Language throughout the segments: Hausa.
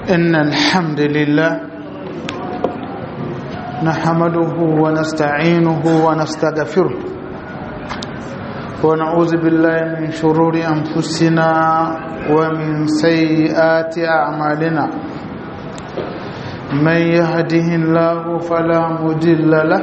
إن الحمد لله نحمده ونستعينه ونستغفره ونعوذ بالله من شرور أنفسنا ومن سيئات أعمالنا من يهده الله فلا مضل له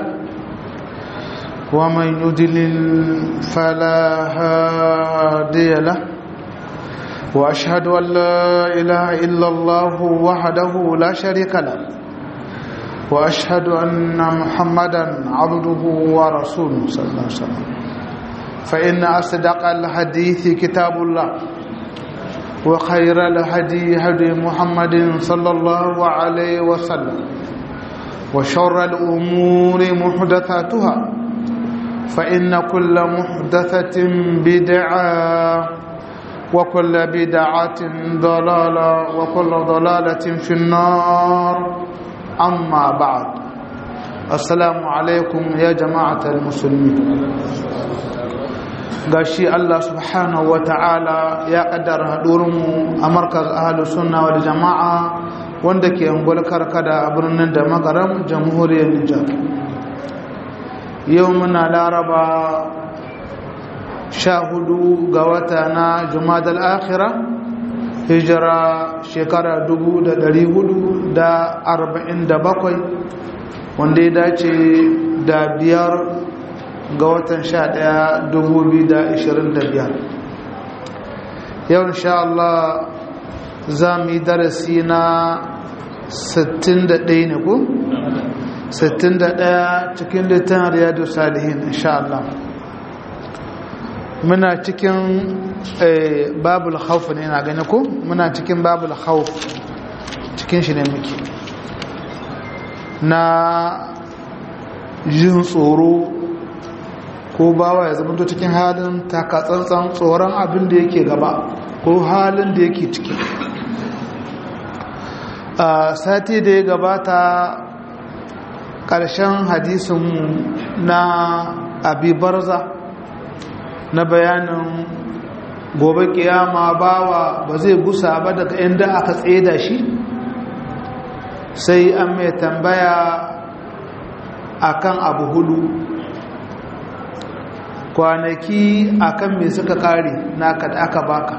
ومن يضلل فلا هادي له واشهد ان لا اله الا الله وحده لا شريك له واشهد ان محمدا عبده ورسوله صلى الله عليه وسلم فان اصدق الحديث كتاب الله وخير الهدي هدي محمد صلى الله عليه وسلم وشر الامور محدثاتها فان كل محدثه بدعه وكل بدعة ضلالة وكل ضلالة في النار أما بعد السلام عليكم يا جماعة المسلمين gashi Allah subhanahu wa ta'ala ya kaddara haɗurinmu a markaz ahalus sunna wal jama'a wanda ke angol karkada a birnin da magaram jamhuriyar Nijar yau muna laraba sha hudu ga wata na jumadal akhira hijira shekara dubu da dari hudu da arba'in da bakwai wanda ya dace da biyar ga watan sha daya dubu biyu da ishirin da biyar yau insha Allah za mu yi darasi na sittin da ɗaya ne ku? sittin da ɗaya cikin littan riyadu salihin insha Allah muna cikin babul khawf ne na gani ko muna cikin babul khawf cikin shi ne muke na jin tsoro ko bawa ya zama cikin halin takatsantsan tsoron abin da yake gaba ko halin da yake ciki a sati da ya gabata ƙarshen hadisin na abi barza na bayanin gobe kiyama bawa ba zai gusa ba daga inda aka tseda shi sai an mai tambaya akan abu hudu kwanaki akan me suka kare naka da aka baka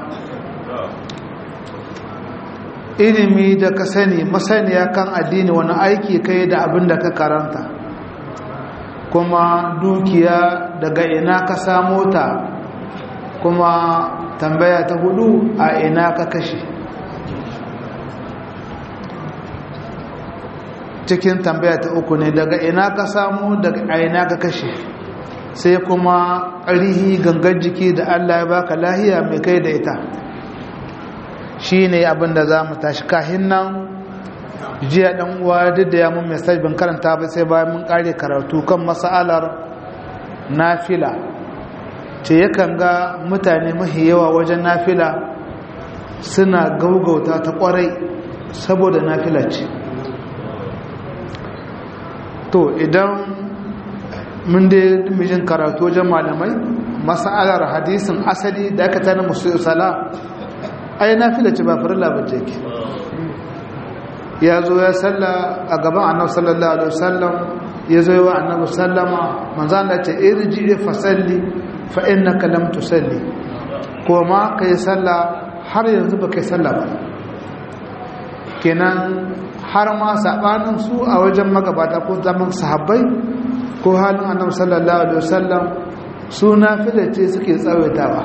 ilimi da ka sani masaniya kan addini wani aiki kai da abin da ka karanta kuma dukiya daga ina ka samo ta kuma tambaya ta hudu a ina ka kashe cikin tambaya ta uku ne daga ina ka samu daga a ina ka kashe sai kuma ƙarihi gangan jiki da allah ya baka lahiya mai kai da ita shi ne abinda za mu tashi kahin nan jiya dan uwa duk da ya mun message ban karanta ba sai bayan mun kare karatu kan mas'alar nafila ce yakan ga mutane mahi yawa wajen nafila suna gaugauta ta kwarai saboda nafila ce to idan mun dai mijin karatu wajen malamai mas'alar hadisin asali da aka tana musu sala ai nafila ce ba farilla ba ce ke ya zo ya salla a gaban annabi sallallahu alaihi wasallam ya zo wa annabi sallama manzan da ce irji fa salli fa innaka lam tusalli ko ma kai salla har yanzu ba kai salla ba kenan har ma sabanin su a wajen magabata ko zaman sahabbai ko halin annabi sallallahu alaihi wasallam su nafila ce suke tsawaitawa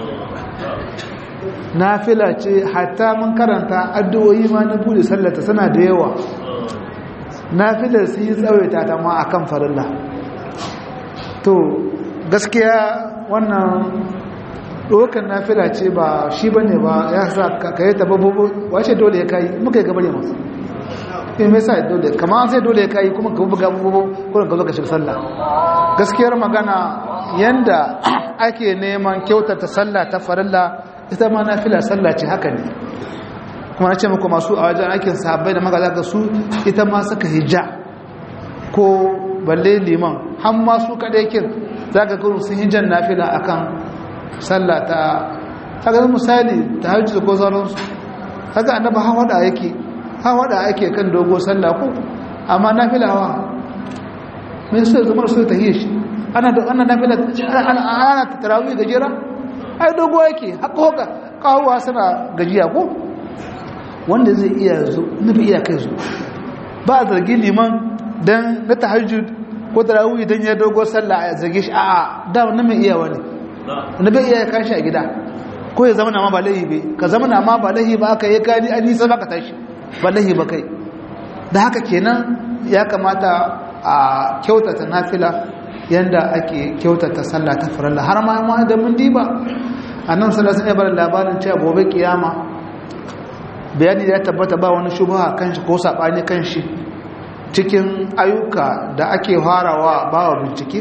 nafila ce hatta mun karanta addu'o'i ma na bude sallata suna da yawa nafilar su yi tsawaita ta ma akan farilla to gaskiya wannan ɗokan nafila ce ba shi ba ne ba ya sa ka yi tababobo wace dole ya kayi muka yi gabare masu in mai sa dole kama sai dole ya kayi kuma ka buga bubu kuma ka zo ka shiga sallah gaskiyar magana yanda ake neman kyautata sallah ta farilla ita ma nafila sallah ce haka ne kuma na ce muku masu a wajen aikin sahabbai da magaza ga su ita ma suka hijja ko balle liman har ma su kaɗai kin za ka kuru sun hijjan nafila akan sallah ta haka misali ta hajji ko sauransu haka annaba hawa da yake hawa da ake kan dogo sallah ko amma nafilawa mai sai zama su ta shi ana da ana nafila ana ta tarawih gajera ai dogo yake haka haka kawuwa suna gajiya ko wanda zai iya zo nufi iya kai zo ba a zargi liman dan na tahajjud ko tarawih dan ya dogo sallah a zarge shi a'a da wannan mai iya wani wanda bai iya kashi a gida ko ya zama na ma ba lahi bai ka zama na ma ba lahi ba aka yi gani an nisa ba ka tashi ba lahi ba kai da haka kenan ya kamata a kyautata nafila yanda ake kyautata sallah ta faralla har ma ma da mun diba annan sallallahu alaihi wasallam labarin cewa gobe kiyama bayani ya tabbata ba wani shubha kan shi ko sabani kan shi cikin ayyuka da ake farawa bawa bincike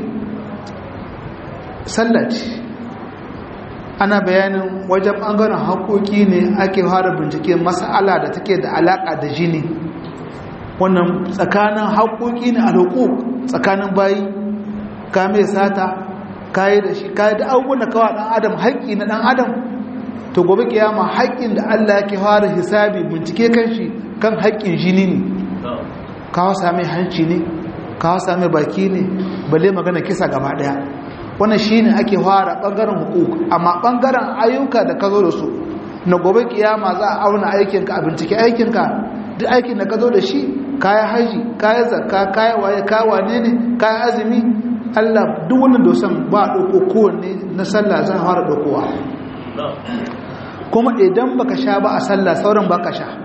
sallah ce ana bayanin wajen ɓangaren haƙoƙi ne ake fara bincike mas'ala da take da alaƙa da jini wannan tsakanin haƙoƙi ne a hukuk tsakanin bayi ka mai sata kayi da shi kayi da abubuwan da kawa ɗan adam haƙƙi na ɗan adam to gobe kiyama haƙƙin da Allah yake fara hisabi bincike kan shi kan haƙƙin jini ne kawo sami hanci ne kawo sami baki ne balle magana kisa gaba ɗaya wannan shine ake fara bangaren hukuk amma bangaren ayyuka da ka zo da su na gobe kiyama za a auna aikinka a bincike aikinka duk aikin da ka zo da shi kaya haji kaya zakka kaya waye kaya wane ne kaya azumi Allah duk wannan dosan ba a ɗauko kowanne na sallah za a fara ɗaukowa kuma idan baka sha ba a sallah sauran baka sha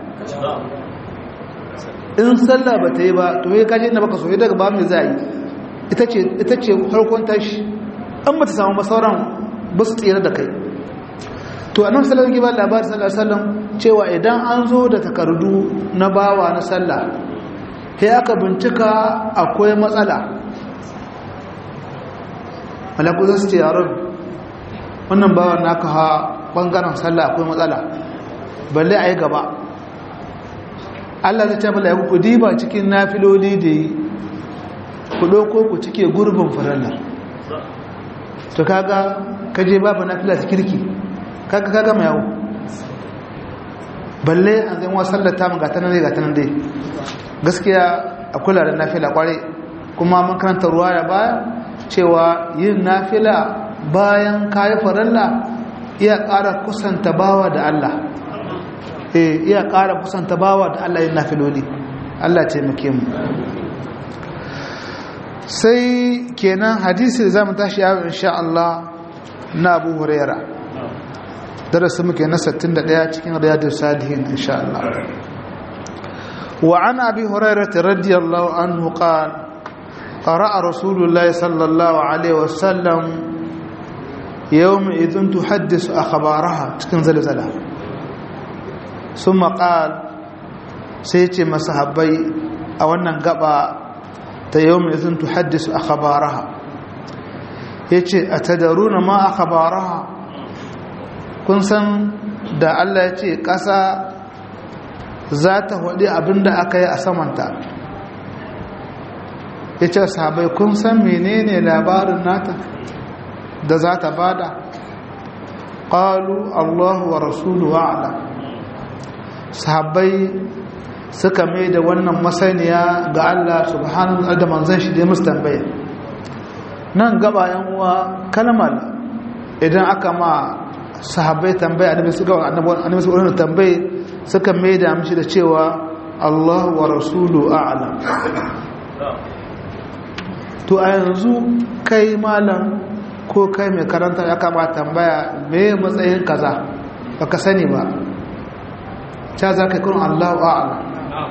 in sallah ba ta yi ba to ya kaje inda baka so daga ba mai za yi ita ce farkon tashi an ba ta samu masauran ba su tsira da kai to a nan sallar gibar labarin sallar sallar cewa idan an zo da takardu na bawa na sallah sai aka bincika akwai matsala malaku za su ce yaron wannan bawan naka ha bangaren sallah akwai matsala balle a yi gaba allah zai ce bala ku diba cikin nafiloli da yi ku ɗauko ku cike gurbin farallar to kaga kaje babu nafila ta kirki kaga kaga mai yawo balle an zai wa sallata mu gata nan dai gata nan dai gaskiya a kula da nafila kware kuma mun karanta ruwa da baya cewa yin nafila bayan kayi faralla iya ƙara kusanta bawa da Allah eh iya ƙara kusanta bawa da Allah yin nafiloli Allah ce muke mu sai kenan hadisi da zamu tashi yau insha Allah na Abu Huraira darasin muke na 61 cikin riyadus salihin insha Allah wa an abi hurairah radiyallahu anhu qala قرأ رسول الله صلى الله عليه وسلم يوم إذن تحدث أخبارها تكن زلزلة ثم قال سيتي مسحبي أو أن قبأ ta yau mai zun tuhaddisu a khabaraha ya ce a tadaruna ma a khabaraha kun san da Allah ya ce ƙasa za ta waɗi abinda aka yi a samanta ya ce sahabai kun san menene labarin nata da za ta bada ƙalu allahu wa rasulu wa'ala sahabai suka mai da wannan masaniya ga Allah subhanahu da manzan shi da musu tambaya nan gaba yan uwa kalmar idan aka ma sahabbai tambaya annabi suka annabi suka wannan tambaye suka mai da mishi da cewa Allah wa rasulu a'lam to a yanzu kai malam ko kai mai karanta ya kama tambaya me matsayin kaza baka sani ba ta za ka kun Allah a'lam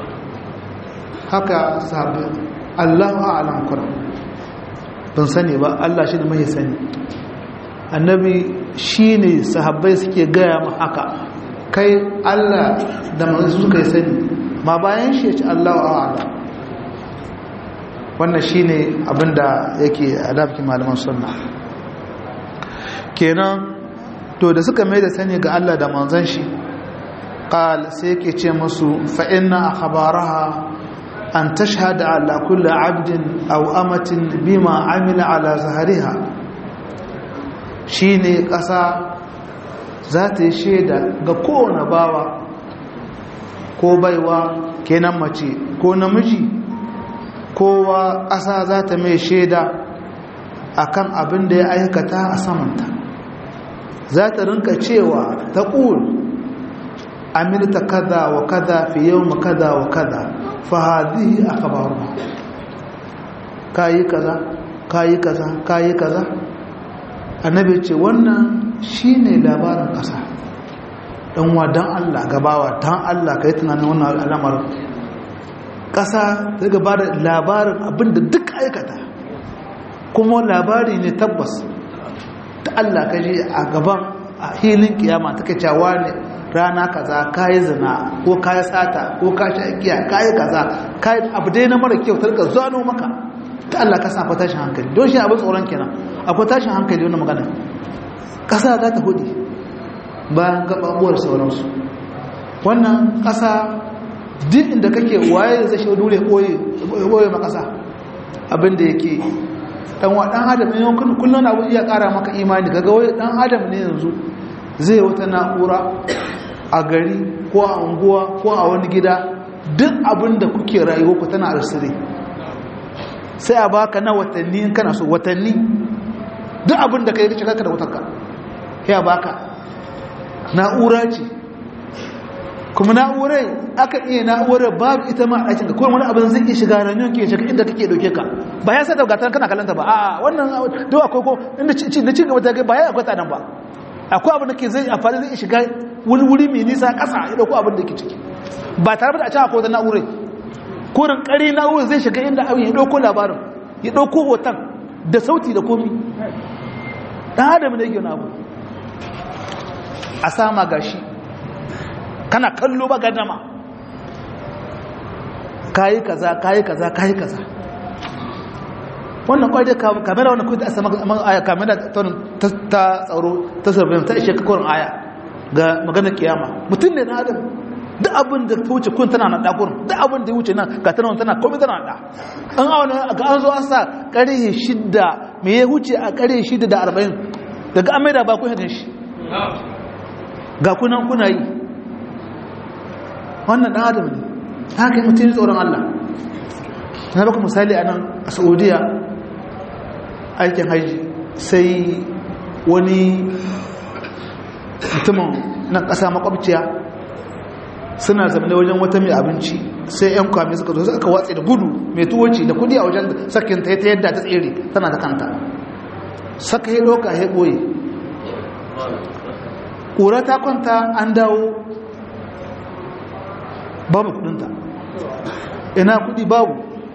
haka sahabi Allahu a'lam kuna ban sani ba Allah shi ne mai sani annabi shine sahabbai suke gaya mu haka kai Allah da manzo suka sani ma bayan shi ya ce Allahu a'lam wannan shine abinda yake adabki malaman sunna kenan to da suka mai da sani ga Allah da manzon shi قال سيكي تشمسو فإن أخبارها أن تشهد على كل عبد أو أمة بما عمل على ظهرها شيني قصا ذات الشيدة قكونا باوا ko baiwa kenan mace ko namiji kowa ƙasa za ta mai shaida akan abin da ya aikata a samanta za ta rinka cewa ta ƙul amilta kaza wa kaza fi yau ma kaza wa kaza fahadihi a kabaru kayi kaza kayi kaza kayi kaza annabi ce wannan shine labarin ƙasa ɗan wa don allah gabawa don allah ka yi tunanin wannan al'amarin ƙasa ta gaba da labarin abinda duk aikata kuma labari ne tabbas ta Allah ka je a gaban a hilin kiyama take cewa ne rana kaza kayi zina ko kayi sata ko ka sha giya kayi kaza kayi abu dai na mara kyau tarka zano maka ta Allah ka sa akwai tashin hankali don shi abin tsoron kenan akwai tashin hankali wannan magana kasa za ta hudi bayan gababuwar sauransu wannan kasa duk inda kake waye zai shi dole koye makasa abinda yake dan wa dan adam ne kullun abu iya kara maka imani kaga wai dan adam ne yanzu zai wata na'ura a gari ko a unguwa ko a wani gida duk abinda kuke rayuwa ku tana arsire sai a baka na watanni in kana so watanni duk abinda kai kace kaka da wutarka ya baka na'ura ce kuma na'urai aka iya na'urar babu ita ma a ɗakinka kuma wani abin zai iya shiga ranyon ke shiga inda kake ɗauke ka ba ya sada gatan kana kalanta ba a wannan duk akwai ko inda na ci gaba ta kai ba ya akwai tsadan ba akwai abin da ke zai amfani zai shiga wani wuri mai nisa ƙasa ya ɗauko abin da ke ciki ba tare da a can akwai wata na'urai kurin ƙari na'urar zai shiga inda abin ya ɗauko labarin ya ɗauko hoton da sauti da komi ɗan adam ne yake wani abu a sama gashi kana kallo ba gadama kayi kaza kayi kaza kayi kaza wannan kwai dai kamera wannan kwai da sama aya kamera ta tsaro ta surveillance ta ishe kakurin aya ga maganar kiyama mutum ne na adam duk abin da ta wuce kun tana na dakurin duk abin da ya wuce nan ga tana tana komai tana da an auna ga an zo an sa ƙarhe shidda me ya wuce a ƙarhe shidda da arba'in daga an maida ba kun hadin shi ga kunan kuna yi wannan ɗan adam ne haka yi mutum tsoron Allah na baka misali a nan a saudiya aikin haji sai wani mutumin na ƙasa makwabciya suna zamane wajen wata mai abinci sai 'yan kwami suka zo suka watse da gudu mai tuwoci da kudi a wajen sakin ta yadda ta tsere tana ta kanta saka ya ɗauka ya ɓoye ƙura ta kwanta an dawo babu kudinta ina kudi babu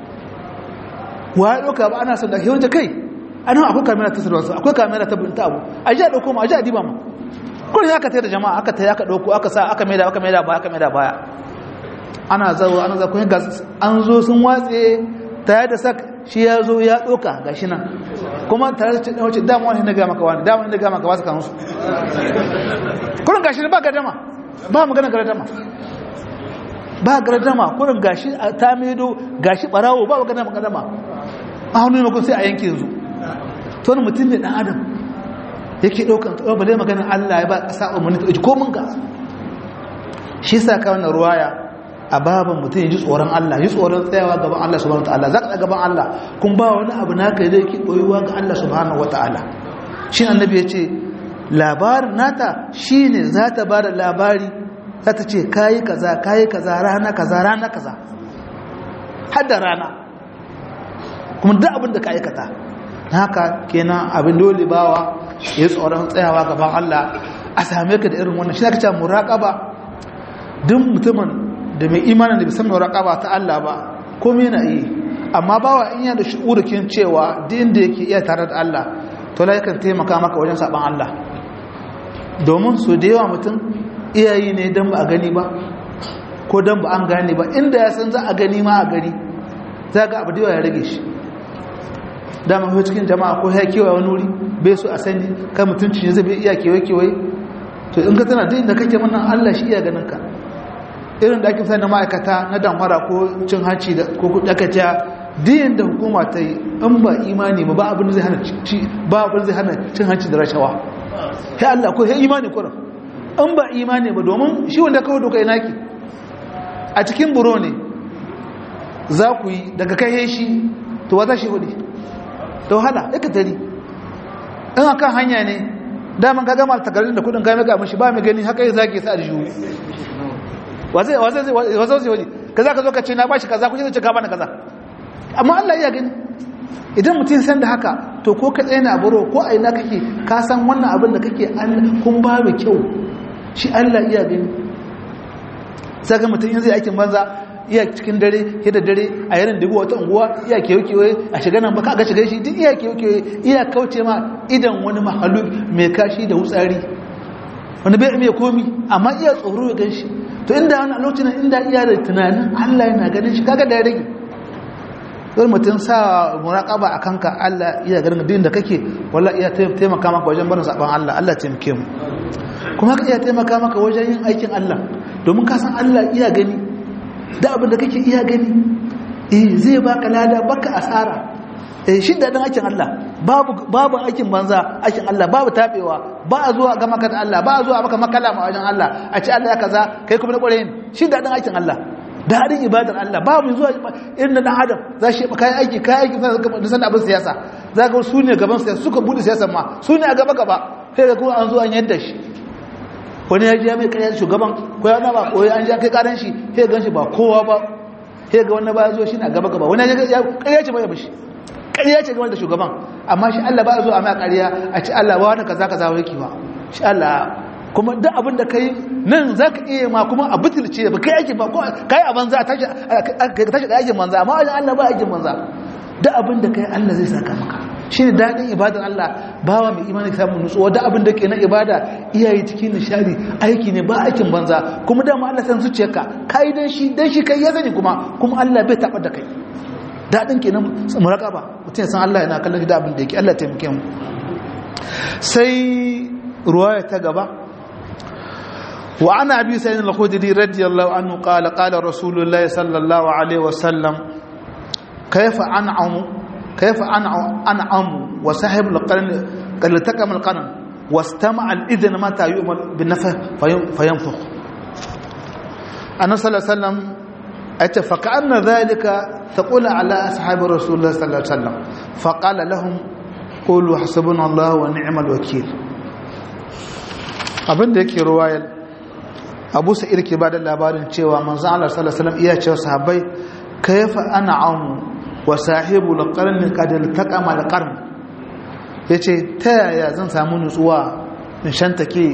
wa ya ɗauka ba ana son da ke kai ana akwai kamera ta sarwarsa akwai kamera ta binta abu a ji a ɗauko ma a ji a diba ma kudin ya ka tayar da jama'a aka tayar aka ɗauko aka sa aka maida aka maida baya aka maida baya ana zawo ana zawo kun an zo sun watse tare da sak shi ya zo ya ɗauka ga shi nan kuma tare da wace dama wani na gama ka wani dama wani na gama ka wasu kansu kudin gashi ba gadama ba magana gadama ba gardama kurin gashi ta medo gashi barawo ba gardama gardama a hannu ne makon sai a yanke yanzu to wani mutum ne dan adam yake daukan tsawon bale maganin allah ya ba ƙasa umarni ta ɗauki komin ga shi sa ka wannan ruwaya a baban mutum ya ji tsoron allah ji tsoron tsayawa gaban allah subhanahu ta'ala za ka gaban allah kun ba wani abu naka da yake ɓoyuwa ga allah subhanahu wa ta'ala shi annabi ya ce labarin nata shine za ta ba da labari za ta ce kayi kaza kayi kaza rana kaza rana kaza hadda rana kuma duk abin da ka aikata haka kenan abin dole bawa ya tsoron tsayawa gaban Allah a same ka da irin wannan shi aka ce muraqaba duk mutumin da mai imanin da bisan muraqaba ta Allah ba komai yana yi amma bawa in yana da shu'urukin cewa duk inda yake iya tare da Allah to la yakan taimaka maka wajen saban Allah domin su da yawa mutum iyayi ne don ba a gani ba ko don ba an gane ba inda ya san za a gani ma a gari za ga abu da ya rage shi dama ko cikin jama'a ko ya kewaye wani wuri bai so a sani kan mutunci ne zai bai iya kewaye kewaye to in ka tana duk inda kake mana Allah shi iya ganin ka irin da ake sani ma'aikata na damfara ko cin hanci da ko kuɗi aka ta diyan da hukuma ta yi in ba imani ba ba abin da zai hana ci ba abin zai hana cin hanci da rashawa sai Allah ko sai imani kurin in ba imani ba domin shi wanda kawo doka ina ki a cikin buro ne za ku yi daga kai shi to wata shi hudu to hala ya ka tari in akan hanya ne daman ka gama takardun da kudin kai ga mashi ba mai gani haka yi zage sa aljihu wazai wazai wazai wazai kaza ka zo ka ce na bashi kaza kuke zai ce ka bani kaza amma Allah ya gani idan mutum san da haka to ko ka tsaye na buro ko a ina kake ka san wannan abin da kake kun babu kyau shi Allah iya gani sai ga mutum yanzu aikin banza iya cikin dare da dare a yarin dubu wata unguwa iya kewakewa a shiga nan baka ga shiga shi duk iya kewakewa iya kauce ma idan wani mahalu mai kashi da wutsari wani bai mai komi amma iya tsoro ya ganshi to inda wani lokacin inda iya da tunanin Allah yana ganin shi kaga da ya rage don mutum sa muraƙaba a kanka Allah iya ganin din da kake walla iya taimaka maka wajen barin saban Allah Allah taimake mu kuma ka iya taimaka maka wajen yin aikin Allah domin ka san Allah iya gani da abin da kake iya gani eh zai baka lada baka asara eh shi da dan aikin Allah babu babu aikin banza aikin Allah babu tabewa ba a zuwa ga maka da Allah ba a zuwa maka makala ma wajen Allah a ce Allah ya kaza kai kuma na kware shi da dan aikin Allah daɗin ibadar Allah babu zuwa irin dan adam za shi kayan aiki kayan aiki da san abin siyasa za ga su ne gaban siyasa suka bude siyasa ma su ne a gaba gaba sai ga kuma an zo an yadda shi wani ya ji ya mai karyar shugaban ko ya ba koyi an ja kai karan shi sai gan shi ba kowa ba sai ga wannan ba zo shi na gaba gaba wani ya karya ce bai mishi karya ce game da shugaban amma shi Allah ba zo a mai karya a ci Allah ba wani kaza kaza wani ba shi Allah kuma duk abin da kai nan za ka iya ma kuma a butulce ba kai aikin ba kai a banza a tashi da aikin banza amma wajen Allah ba aikin banza duk abin da kai Allah zai saka maka shi ne daɗin ibadar Allah bawa mai imani samun nutsuwa duk abin da ke na ibada iyaye cikin nishadi aiki ne ba aikin banza kuma dama Allah san zuciyarka kai dan shi dan shi kai ya sani kuma kuma Allah bai taɓa da kai daɗin kenan muraƙaba mutum ya san Allah yana kallon da abin da yake Allah taimake mu sai ruwaya ta gaba وعن أبي سعيد الخدري رضي الله عنه قال قال رسول الله صلى الله عليه وسلم كيف أنعم كيف أنعم أنعم وصاحب القرن قد التقم القرن واستمع الإذن متى يؤمر بالنفخ فينفخ أنا صلى الله عليه وسلم أتى فكأن ذلك تقول على أصحاب رسول الله صلى الله عليه وسلم فقال لهم قولوا حسبنا الله ونعم الوكيل abin da yake ruwayar abu sa'ir ke ba da labarin cewa manzo Allah sallallahu alaihi wasallam iya cewa sahabbai kayfa an'amu wa sahibu al-qarn qad iltaqama al-qarn yace ta yaya zan samu nutsuwa in shantake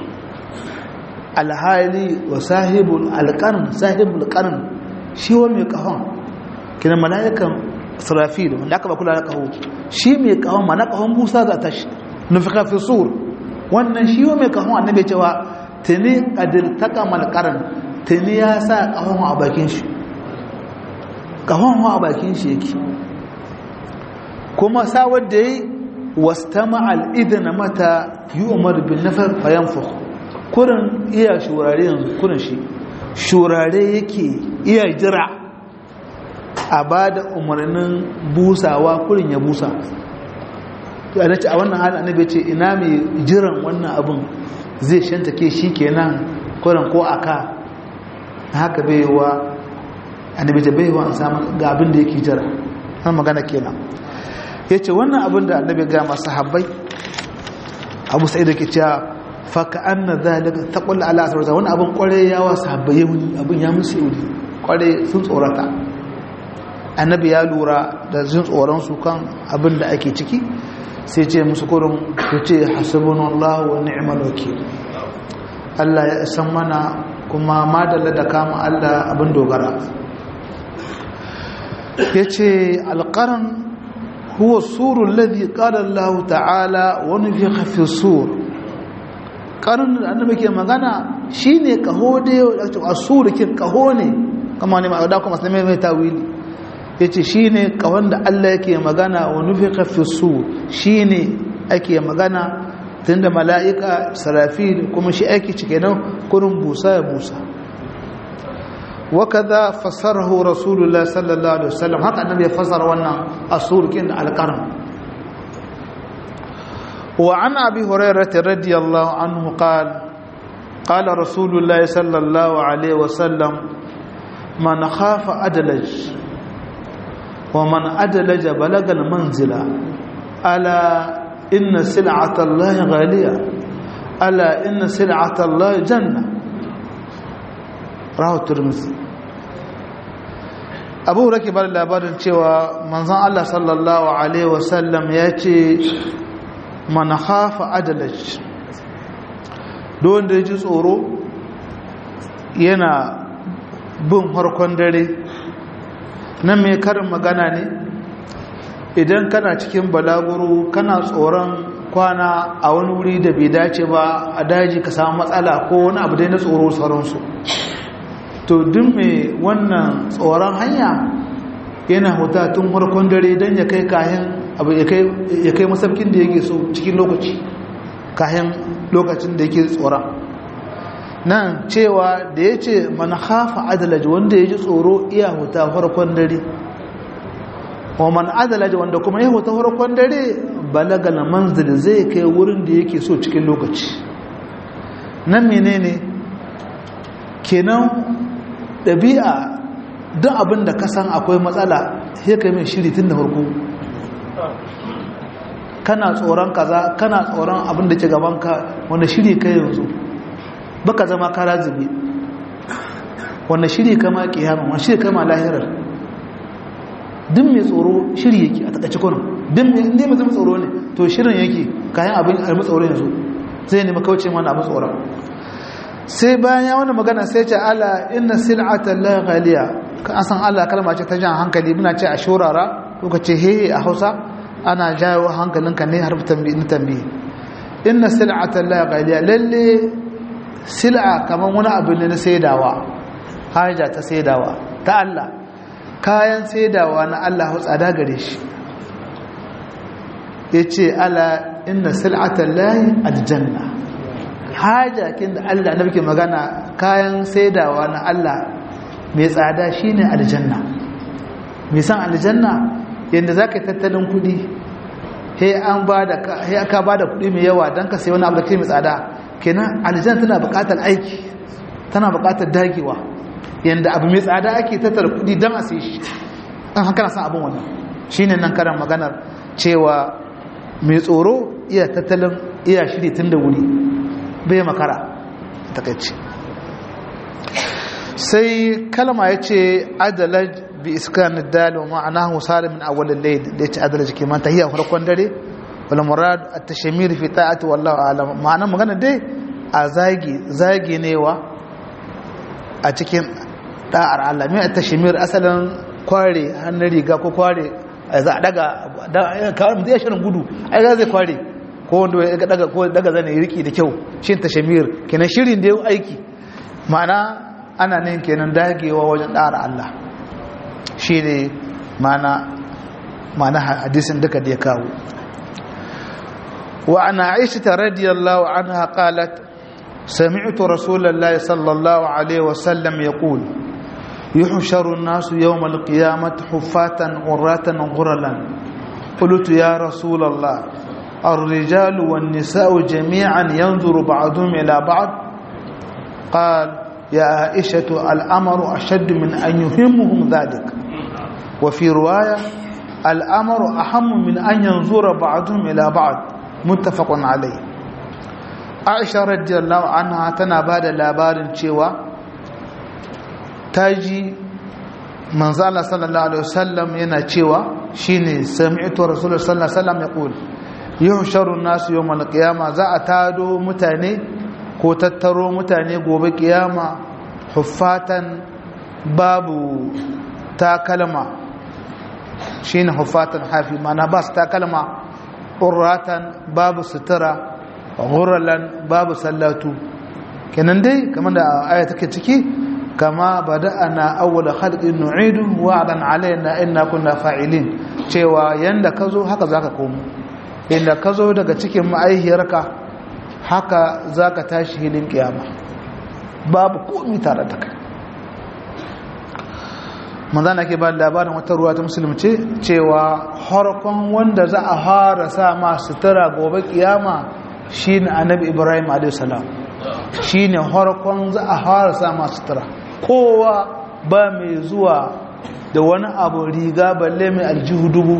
alhali wa sahibu al-qarn sahibu al-qarn shi wa mai kahon kina malaikan sarafil wanda aka ba kula da kaho shi mai kahon mana kahon busa za ta shi nufika fi sur wannan shi wa mai kahon annabi cewa tuni kadir taka malkaran tuni ya sa kahon a bakin shi kahon a bakin shi yake kuma sawar da yi wastama al'idana mata yi umar bin nafar fayan fuh kurin iya shurare yanzu kurin shi shurare yake iya jira a ba da umarnin busawa kurin ya busa a wannan halin annabi ce ina mai jiran wannan abin zai shantake shi kenan kuran ko aka haka baiwa annabi ta baiwa an samu ga abin da yake jira an magana kenan yace wannan abin da annabi ga masu habbai abu sai da ke cewa faka anna zalika taqul ala asrar wannan abin kware ya wa sahabbai yuni abin ya musu yuni kware sun tsorata annabi ya lura da jin tsoron su kan abin da ake ciki sai ce musu kurin ku ce hasbunallahu wa ni'mal wakil Allah ya san mana kuma madalla da kama Allah abin dogara yace alqaran huwa surul ladhi qala Allah ta'ala wa nufikha fi sur qaran da annabi ke magana shine kaho da asur kin kaho ne kama ne ma da kuma sai mai tawili yace shine kahon da Allah yake magana wa nufikha fi sur shine ake magana tunda mala'ika sarafil kuma shi aiki cike nan kurin busa ya busa wakaza fasarahu rasulullah sallallahu alaihi wasallam haka annabi ya fasara wannan asurkin alqarn wa an abi hurairah radiyallahu anhu qala qala rasulullah sallallahu alaihi wasallam man khafa adalaj wa man adalaja balagal manzila ala inna sil'ata Allah ghaliya ala inna sil'ata Allah janna rahu turmizi abu rake ba labarin cewa manzon Allah sallallahu alaihi wasallam ya ce man khafa adalaj don da ya ji tsoro yana bin harkon dare nan mai karin magana ne idan kana cikin balaguro kana tsoron kwana a wani wuri da bai dace ba a daji ka samu matsala ko wani abu dai na tsoro sauransu to duk mai wannan tsoron hanya yana huta tun harkon dare don ya kai kayan abu ya kai masaukin da yake so cikin lokaci kayan lokacin da yake tsoron nan cewa da ya ce mana hafa adalaji wanda ya ji tsoro iya huta farkon dare wa man adalaji wanda kuma ya huta farkon dare balagal manzil zai kai wurin da yake so cikin lokaci nan menene kenan ɗabi'a duk abin da ka san akwai matsala sai kai mai shiri tun da farko kana tsoron kaza kana tsoron abin da ke gabanka wanda shiri kai yanzu baka zama kara zube wanda shiri kama kiyama wanda shiri kama lahirar duk mai tsoro shiri yake a takaice kwanan duk mai mai zama tsoro ne to shirin yake kayan abin almi tsoro yanzu zai nemi kauce mana abin tsoron sai bayan ya wani magana sai ce ala inna sil'atan la ghaliya kan san Allah kalma ce ta jan hankali muna ce a shurara ko ka ce hehe a Hausa ana jawo hankalinka ne har tambayi na tambayi inna sil'atan la ghaliya lalle sil'a kaman wani abu ne na saidawa haja ta saidawa ta Allah kayan saidawa na Allah tsada gare shi yace ala inna sil'atan lahi aljanna haja kin da Allah na muke magana kayan saidawa na Allah mai tsada shine aljanna mai san aljanna yanda zaka tattalin kudi he an bada he aka bada kudi mai yawa dan ka sai wani abu da kai mai tsada kenan aljanna tana buƙatar aiki tana buƙatar dagewa yanda abu mai tsada ake tattara kudi dan a sai shi an haka na san abin wannan shine nan karan maganar cewa mai tsoro iya tattalin iya shiri tun da wuri bai makara takaici sai kalma ya ce adalaj bi iskan dal wa ma'anahu sar min awwal al-layl da yace adalaj kiman tahiyya farkon dare wal murad at-tashmir fi ta'ati wallahu a'lam ma'anar magana dai a zagi zagi newa a cikin da'ar Allah mai at-tashmir asalin kware hannun riga ko kware za a daga kawai mutum ya shirin gudu ai zai kware ko wanda ya daga ko daga zane riki da kyau shin tashamir kenan shirin da yau aiki ma'ana ana nan kenan dagewa wajen ɗara Allah shi ne ma'ana ma'ana hadisin duka da ya kawo wa ana aisha ta radiyallahu anha qalat سمعت رسول الله صلى الله عليه وسلم يقول يحشر الناس يوم القيامة حفاة عراة غرلا قلت يا رسول الله الرجال والنساء جميعا ينظر بعضهم إلى بعض قال يا عائشة الأمر أشد من أن يهمهم ذلك وفي رواية الأمر أهم من أن ينظر بعضهم إلى بعض متفق عليه عائشة رضي الله عنها تنباد لابار شوى تاجي manzala sallallahu alaihi wasallam yana cewa shine sami'tu rasulullah sallallahu alaihi wasallam yaqul yuhsharu nasu yawmal qiyama za a tado mutane ko tattaro mutane gobe kiyama huffatan babu takalma shine huffatan hafi mana ba su takalma urratan babu sutura ghuralan babu sallatu kenan dai kamar da aya take ciki kama bada'ana awwala khalqin nu'idu wa'dan alaina inna kunna fa'ilin cewa yanda kazo haka zaka komo inda kazo daga cikin ma'aihiyarka haka zaka tashi hilin kiyama babu komai tare da kai manzana ke ba labarin wata ruwa ta musulmi ce cewa harkon wanda za a fara sa ma sutura gobe kiyama shine annabi ibrahim alayhi salam shine harkon za a fara sa ma sutura kowa ba mai zuwa da wani abu riga balle mai aljihu dubu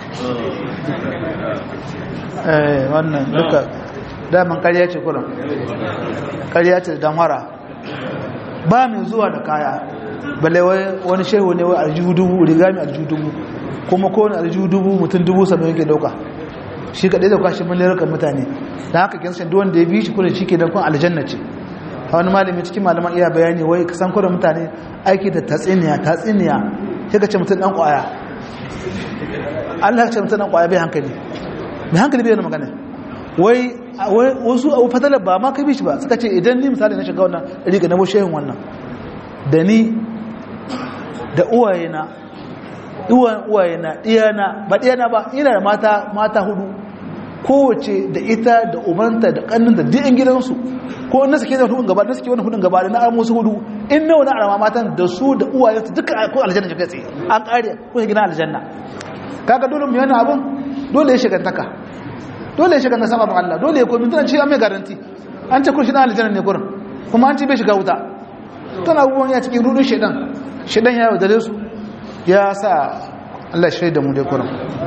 eh wannan duka daman ƙarya ce kuran ƙarya ce da mara ba mai zuwa da kaya balle wani shehu ne wai aljihu dubu riga mai aljihu dubu kuma kowane aljihu dubu mutum dubu saba'in yake dauka shi kaɗai da kwashe miliyan mutane da haka kinsan duk wanda ya bi shi kudin shi ke dankon aljanna ce a wani malami cikin malaman iya bayani wai ka san kudin mutane aiki da tatsiniya tatsiniya sai ka ce mutum ɗan ƙwaya Allah ya ce mutum ɗan ƙwaya bai hankali bai hankali bai yana magana wai wasu abu fatalar ba ma ka bi shi ba suka ce idan ni misali na shiga wannan riga na bushe yin wannan da ni da uwayena uwayena ɗiyana ba ɗiyana ba ina da mata mata hudu kowace da ita da ubanta da kannin da duk gidansu ko na suke da hudun gaba na suke wani hudun gaba da na armo su hudu in nawa na arama matan da su da uwayensu duka ko aljanna shi kai tsaye an kare ko gina aljanna kaga dole mu yana abun dole ya shigantaka dole ya shiganta sama Allah dole ya komi tana ce an mai garanti an ce kun shi na aljanna ne gurin kuma an ce bai shiga wuta tana abubuwan ya cikin rudun shedan shedan ya yaudare su ya sa Allah shaida mu dai gurin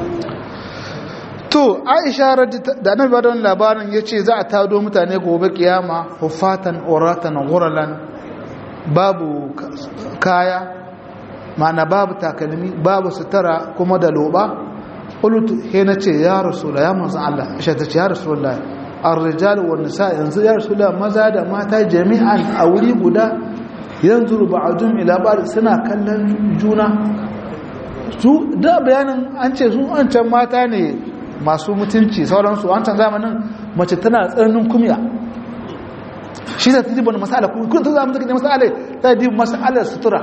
to aisha da annabi ba da labarin ya ce za a tado mutane gobe kiyama hufatan oratan guralan babu kaya ma'ana babu takalmi babu sutura kuma da loba qultu he na ce ya rasula ya manzo Allah aisha ta ce ya rasula ar-rijal wan nisa yanzu ya rasula maza da mata jami'an a wuri guda yanzu ba'dum ila ba'd suna kallon juna su da bayanin an ce su an can mata ne masu mutunci sauransu wancan zamanin mace tana tsananin kumya shi da ta dibin masala kun ta zama take ne masala ta dibin masalar sutura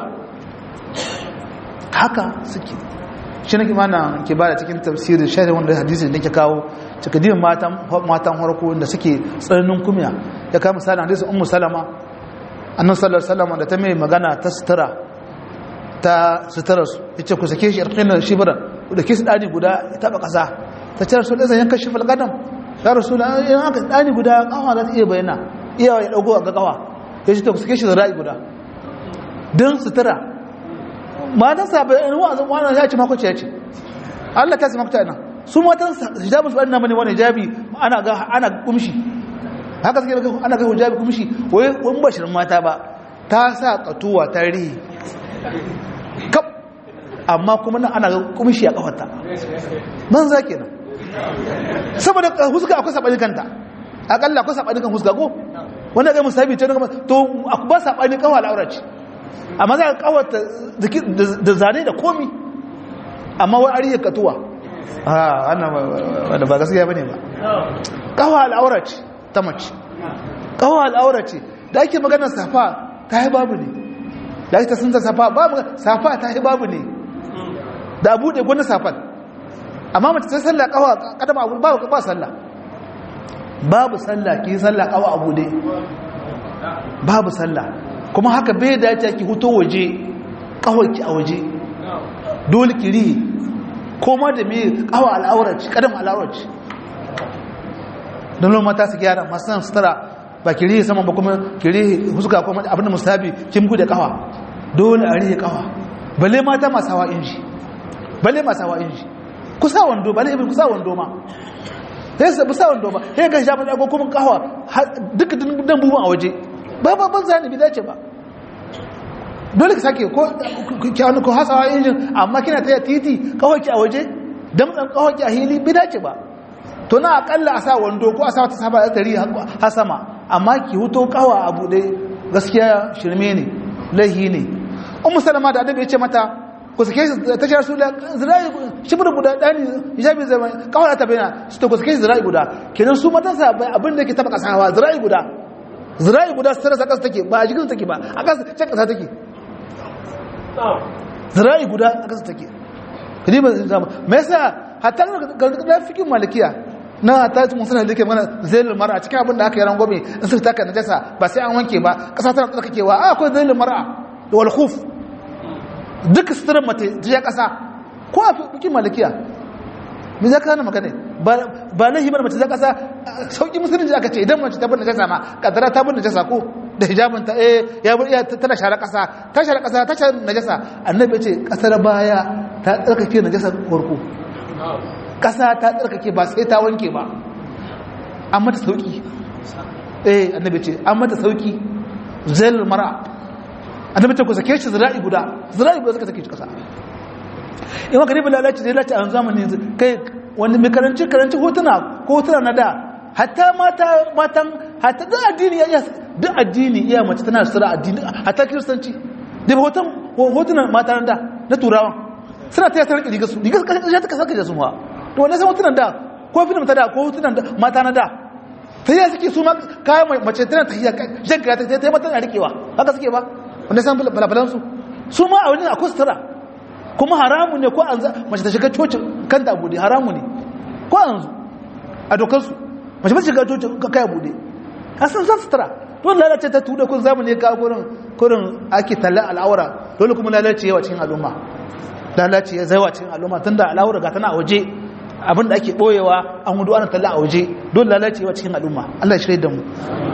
haka suke shi nake mana ke bada cikin tafsirin shari'a wanda hadisi da ke kawo cika dibin matan matan harko wanda suke tsananin kumya ya kawo misalin hadisi ummu salama annan sallar salama da ta mai magana ta sutura ta sutura su ya ce ku sake shi yarkinar shibiran da ke su ɗani guda ya taɓa ƙasa ta ce rasu ɗansa yankan shifal gadam ya rasu da yan haka ɗani guda ƙawa za ta iya bayyana iya ya ɗago a gagawa ya ce ta suke shi da ra'ayi guda don sutura matan sabai in wa'azin wani ya ce makwace ya ce allah ta sima kuta ina su matan hijabin su ba ina bane wani hijabi ana ga ana kumshi haka suke ana ga hijabi kumshi wai wani bashirin mata ba ta sa katuwa ta rihi kap amma kuma nan ana kumshi a kafarta man za kenan saboda huska akwai saɓani kanta akalla akwai saɓani kan huska ko wanda ga musabi ce to ba saɓani kawo al'aura ce amma za ka kawata da zane da komi amma wai ariya katuwa a wannan ba gaskiya bane ba kawo al'aura ce ta mace kawo al'aura ce da ake magana safa ta yi babu ne da ake ta sun ta safa babu safa ta yi babu ne da abu da gwanda safan amma mace ta sallah kawa kadama abu babu ba sallah babu sallah ki sallah kawa abu dai babu sallah kuma haka bai dace ki huto waje kawai a waje dole ki ri koma da me kawa al'auraci kadam al'auraci don mata su gyara masu nan sutura ba ki rihe saman ba kuma ki rihe huska kuma abin da musabi kin bude kawa dole a rihe kawa balle mata masu hawa inji balle masu hawa inji kusa wando balle ibin kusa wando ma sai su kusa wando ba sai ga shafa da kuma kawa duka dan buban a waje ba ba ban zani bi dace ba dole ka sake ko kyanu ko hasawa injin amma kina taya titi kawai ki a waje damtsan kawai ki a hili bi dace ba to na akalla a sa wando ko a sa wata saba da tari har sama amma ki huto kawa abu dai gaskiya shirme ne laihi ne ummu salama da annabi ya ce mata ku sake shi ta ce rasulullah zirai shibir guda dani hijabi zai kawai ta bayyana su ta ku sake shi zirai guda kenan su matan sa abin da ke taba kasawa zirai guda zirai guda su tarasa kasa take ba a jikin take ba a kasa can kasa take zirai guda a kasa take kadi ba zama me yasa hatta ga fikin malikiya na ta mun sanar da ke mana zailul mar'a cikin abin da aka yi rangwame in suka taka najasa ba sai an wanke ba kasa tana tsarkakewa a akwai zailul mar'a da wal khuf duk sitirin mace jiya kasa ko a fikin malikiya me za ka hana magana ba lahi bar mace za kasa sauki musulunci aka ce idan mace ta bin najasa ma kadara ta bin najasa ko da hijabin ta eh ya bur iya tana share kasa ta share kasa ta share najasa annabi ya ce kasar baya ta tsarkake najasa farko kasa ta tsarkake ba sai ta wanke ba an mata sauki eh annabi ce an mata sauki zal mara annabi ce ku sake shi zira'i guda zira'i guda suka sake shi kasa in maka ribi lalaci da lalaci a zamanin yanzu kai wani mai karanci karanci hotuna ko hotuna na da hatta mata matan hatta duk addini ya iya duk addini iya mace tana sura addini hatta kiristanci da hoton hotunan mata na da na turawan suna ta yasar riga su riga su kashe ta kasar da su ma to wannan san hotunan da ko film ta da ko hotunan mata na da ta yi suke su ma kayan mace tana ta hiyar jan kaya ta yi mata na rikewa haka suke ba wanda san balabalansu su ma a wani akwai sutura kuma haramu ne ko an mace ta shiga cocin kanta bude haramu ne ko an zu a dokarsu mace ba shiga cocin kaya bude a san za su tara don lalace ta tuda kun zamu ne ka gurin kurin ake talla al'aura dole kuma lalace yawa cikin al'umma lalace ya zaiwa cikin al'umma tun da al'aura ga tana a waje abin da ake boyewa an hudu ana talla a waje dole lalace yawa cikin al'umma Allah ya shirya da mu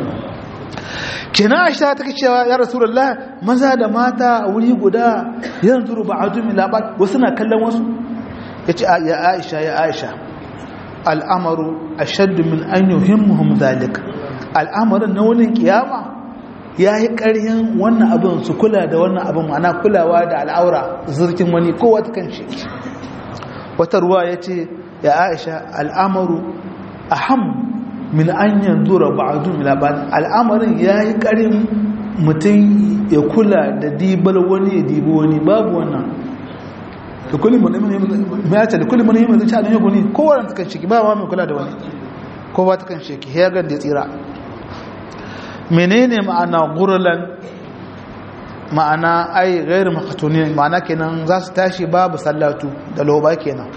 kenan aisha take cewa ya rasulullah maza da mata a wuri guda yanzu ba'adu min labat wasu na kallon wasu yace ya aisha ya aisha al'amaru ashaddu min an yuhimmuhum zalik al'amarin na wani kiyama yayi ƙarhin wannan abin su kula da wannan abin ma'ana kulawa da al'aura zurkin wani kowa ta kanshi wata ruwa yace ya aisha al'amaru aham min an yanzura ba'adu min laban al'amarin yayi karin mutum ya kula da dibar wani ya dibi wani babu wannan da kullum mun ya ce da kullum mun yi mun ci alin guni kowa ta kan shiki ba ma mai kula da wani kowa ta kan shiki ya ga da tsira menene ma'ana gurlan ma'ana ai gairu makatuni ma'ana kenan za su tashi babu sallatu da loba kenan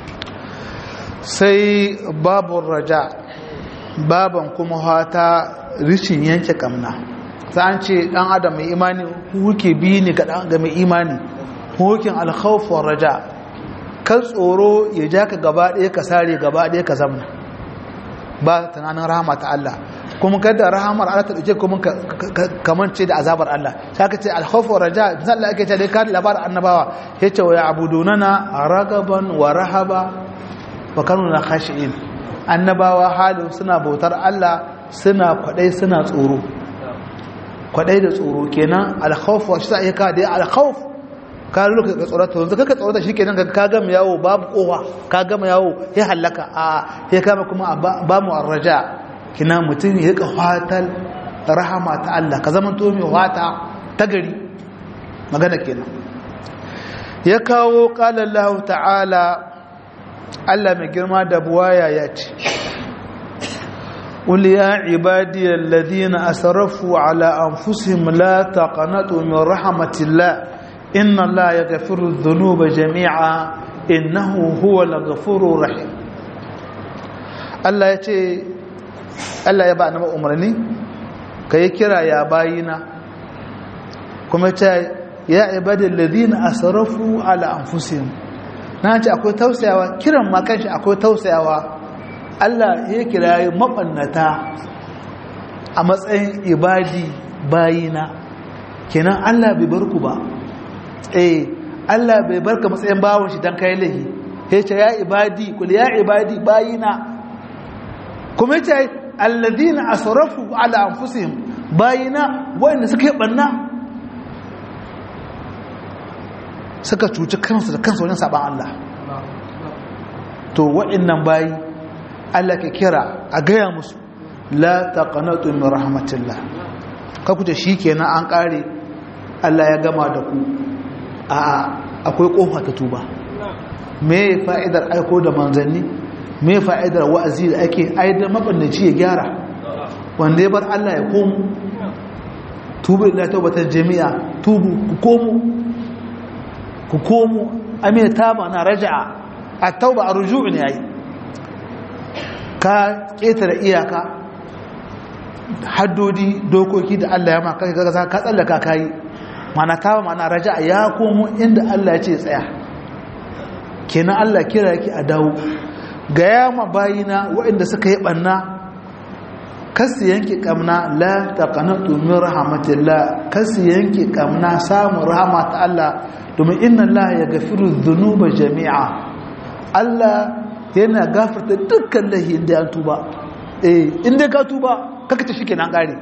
sai babu raja baban kuma hata rishin yanke kamna ta an ce dan adam mai imani huke bi ne ga mai imani hukin alkhawfin raja kan tsoro ya ja ka gaba ɗaya ka sare gaba ɗaya ka zamna ba tunanin rahama ta Allah kuma kada rahamar Allah ta ɗauke kuma kamance da azabar Allah sai ka ce alkhawfin raja misali ake ce dai kan labarin annabawa ya ce wa ya abudunana ragaban wa rahaba wa kanu na khashi'in annabawa halin suna bautar Allah suna kwadai suna tsoro kwadai da tsoro kenan alkhawf wa shi sai ka da alkhawf ka ruka ka tsorata yanzu kaka tsorata shikenan ka gama yawo babu kowa ka gama yawo ya halaka a ya kama kuma ba mu arraja kina mutum ya rika fatal rahama ta Allah ka zama to mai wata ta gari magana kenan ya kawo qala Allah ta'ala Allah mai girma da buwaya ya ce قل يا عبادي الذين أسرفوا على أنفسهم لا تقنطوا من رحمة الله إن الله يغفر الذنوب جميعا إنه هو الغفور الرحيم الله يتي الله يبقى نما أمرني كي كرا يا باينا كما يا عبادي الذين أسرفوا على أنفسهم na ce akwai tausayawa kiran ma kanshi akwai tausayawa Allah ya kira mabannata a matsayin ibadi bayina kenan Allah bai bar ku ba eh Allah bai bar ka matsayin bawon shi dan kai lahi ya ce ya ibadi kul ya ibadi bayina kuma ya ce alladhina asrafu ala anfusihim bayina wanda suka yi banna suka cuci kansu da kansu wajen saban Allah to wa'annan bayi Allah ke kira a gaya musu la taqanatu min rahmatillah ka kuje shikenan an kare Allah ya gama da ku a akwai kofa ta tuba me fa'idar aiko da manzanni me fa'idar wa'azi da ake aidar mabannaci ya gyara wanda ya bar Allah ya komo tubu ila tawbatar jami'a tubu ku komo ku komo amina taba na raja'a a tauba a ruju'u ne yayi ka ƙetare iyaka haddodi dokoki da Allah ya maka ka ka tsallaka kai mana taba mana raja'a ya komo inda Allah ya ce tsaya kenan Allah kira yake a dawo ga yama bayina waɗanda suka yi banna kasu yanke kamna la taqanatu min rahmatillah kasu yanke kamna samun rahama ta Allah domin inna Allah ya gafiru dhunuba jami'a Allah yana gafarta dukkan lahin da an tuba eh inda ka tuba kaka ta shike nan kare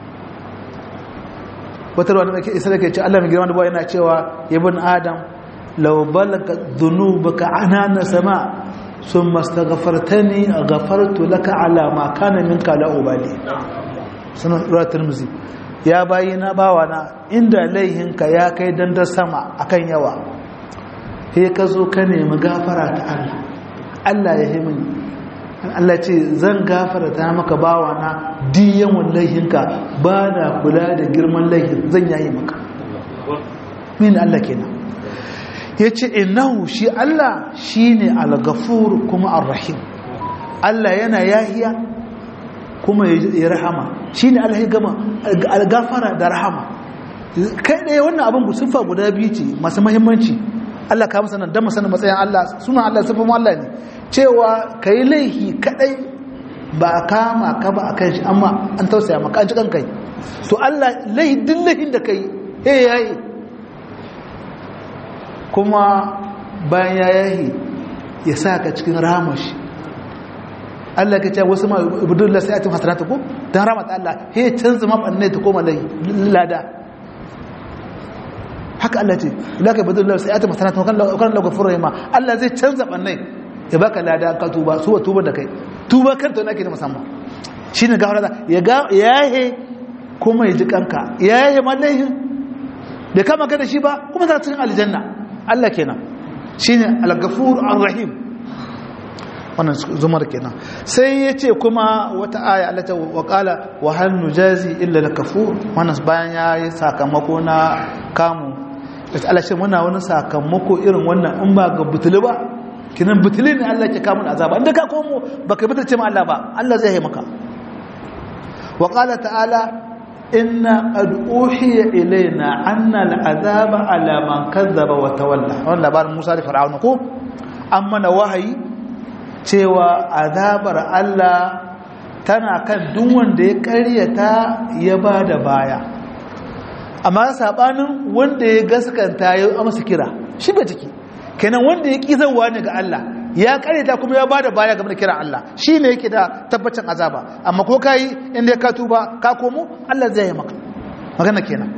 wata ruwa da ke isa da ke ce Allah mai girma da bawa yana cewa ibn adam law balaga dhunubuka anana sama ثم استغفرتني غفرت لك على ما كان منك لا أبالي سنة رواية الترمذي يا باينا باوانا عند ليهنك يا كي دند سما أكن يوا هي كزو كني مغافرة الله الله يهمني Allah ce zan gafarta maka bawana diyan wallahinka ba na kula da girman laihin zan yayi maka min Allah kenan ya ce innahu shi Allah shi ne al-gafur kuma ar-rahim Allah yana yahiya kuma ya rahama shi ne Allah ya gama al-gafara da rahama kai ɗaya wannan abin siffa guda biyu ce masu mahimmanci Allah ka masa nan don masanin matsayin Allah suna Allah siffin Allah ne cewa ka yi laihi kaɗai ba a kama ka ba a kan shi amma an tausaya maka an ci kan kai to Allah laihi duk laihin da ka yi he yayi kuma bayan ya yahi ya sa ka cikin ramashi Allah ka ce wasu ma ibudullah sai atin hasanatu ko dan ramata Allah he canza ma banne ta koma lai lada haka Allah ce la ka ibudullah sai atin hasanatu kan kan la gafur rahima Allah zai canza banne ya baka lada ka tuba su tuba da kai tuba kanta nake da musamman shine gafara ya ga yahe kuma ya ji kanka yahe mallahin bai kama ka da shi ba kuma za cikin aljanna Allah kenan shine al-ghafur ar-rahim wannan zumar kenan sai yace kuma wata aya Allah ta waqala wa hal nujazi illa al-kafur wannan bayan yayi sakamako na kamu sai Allah shi muna wani sakamako irin wannan in ba ga butuli ba kinan butuli ne Allah ke kamun azaba inda ka komo baka butulce ma Allah ba Allah zai yi maka wa qala ta'ala inna qad uhiya ilaina anna al'azaba ala man kazzaba wa tawalla wannan labarin Musa da Fir'auna ko amma na wahayi cewa azabar Allah tana kan duk wanda ya ƙaryata ya bada baya amma sabanin wanda ya gaskanta ya amsa kira shi ba ciki kenan wanda ya kizarwa ne ga Allah ya karyata kuma ya bada baya game da kiran Allah shi ne yake da tabbacin azaba amma ko kayi inda ka tuba ka komo Allah zai yi maka magana kenan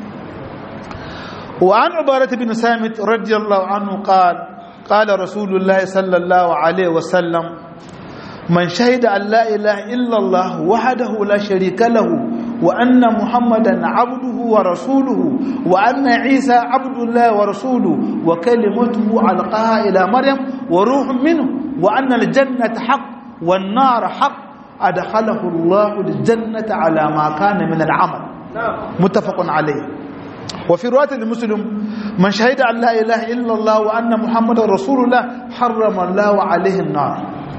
wa an ubarat bin samit radiyallahu anhu qala qala rasulullah sallallahu alaihi wasallam man shahida an la ilaha illa Allah wahdahu la sharika lahu وأن محمدا عبده ورسوله وأن عيسى عبد الله ورسوله وكلمته ألقاها إلى مريم وروح منه وأن الجنة حق والنار حق أدخله الله الجنة على ما كان من العمل متفق عليه وفي رواية المسلم من شهد أن لا إله إلا الله وأن محمدا رسول الله حرم الله عليه النار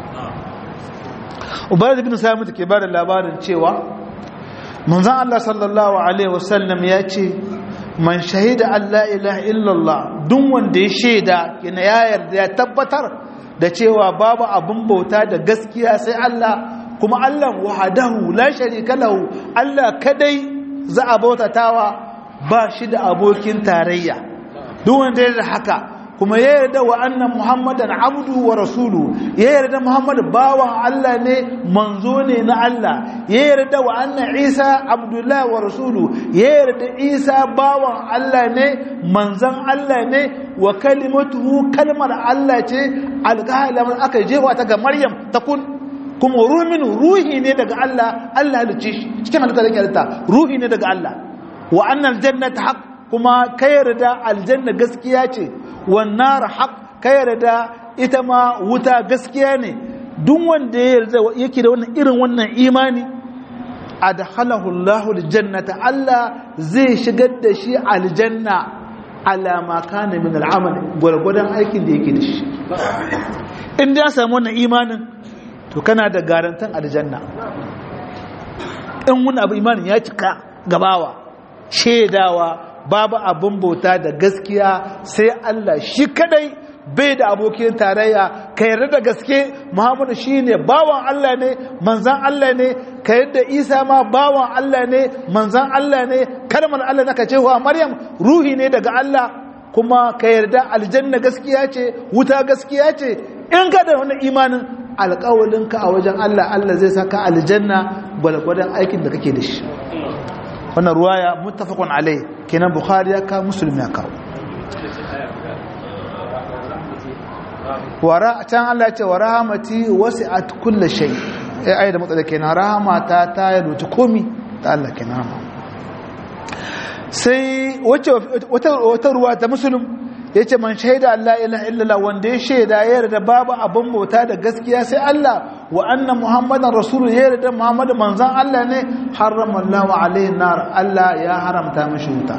وبعد بن سامت كبار اللابار cewa manzon Allah sallallahu alaihi wasallam ya ce man shahida Allah ilaha illallah duk wanda ya shaida kina ya yarda ya tabbatar da cewa babu abun bauta da gaskiya sai Allah kuma Allah wahdahu la sharika lahu Allah kadai za a bautatawa ba shi da abokin tarayya duk wanda ya haka kuma ya yarda wa annan muhammadan abdu wa rasulu ya yarda muhammad bawan Allah ne manzo ne na Allah ya yarda wa annan isa abdullah wa rasulu ya yarda isa bawan Allah ne manzon Allah ne wa kalimatuhu kalmar Allah ce alƙalam aka jefa ta ga maryam ta kun kuma ruhin ruhi ne daga Allah Allah halicce shi cikin halitta da halitta ruhi ne daga Allah wa annal jannata haqq kuma ka yarda aljanna gaskiya ce wannan haq ka yarda ita ma wuta gaskiya ne duk wanda ya yarda yake da wannan irin wannan imani adhalahu Allahu aljannata Allah zai shigar da shi aljanna ala ma kana min al'amal gurgudan aikin da yake da shi in da ya samu wannan imanin to kana da garantan aljanna in wani abu imanin ya cika gabawa shaidawa babu abin bauta da gaskiya sai Allah shi kadai bai da abokin tarayya ka yarda da gaske muhammadu shine bawan Allah ne manzan Allah ne ka yarda isa ma bawan Allah ne manzan Allah ne kalmar Allah naka cewa maryam ruhi ne daga Allah kuma ka yarda aljanna gaskiya ce wuta gaskiya ce in ka da wani imanin alƙawalinka a wajen Allah Allah zai saka aljanna gwalgwadon aikin da kake da shi wannan ruwaya muttafaqun alai kenan bukhari ya ka muslim ya kawo wara can Allah ce wa rahamati wasi'at kulli shay eh ayi da matsala kenan rahamata ta yaluci komi ta Allah kenan rahama sai wace wata wata ruwa ta muslim yace man shaida Allah ilaha illallah wanda ya shaida ya yarda babu abin bauta da gaskiya sai Allah wa anna muhammadan rasulun ya yarda muhammad manzon Allah ne harrama Allah alaihi nar Allah ya haramta mishi wuta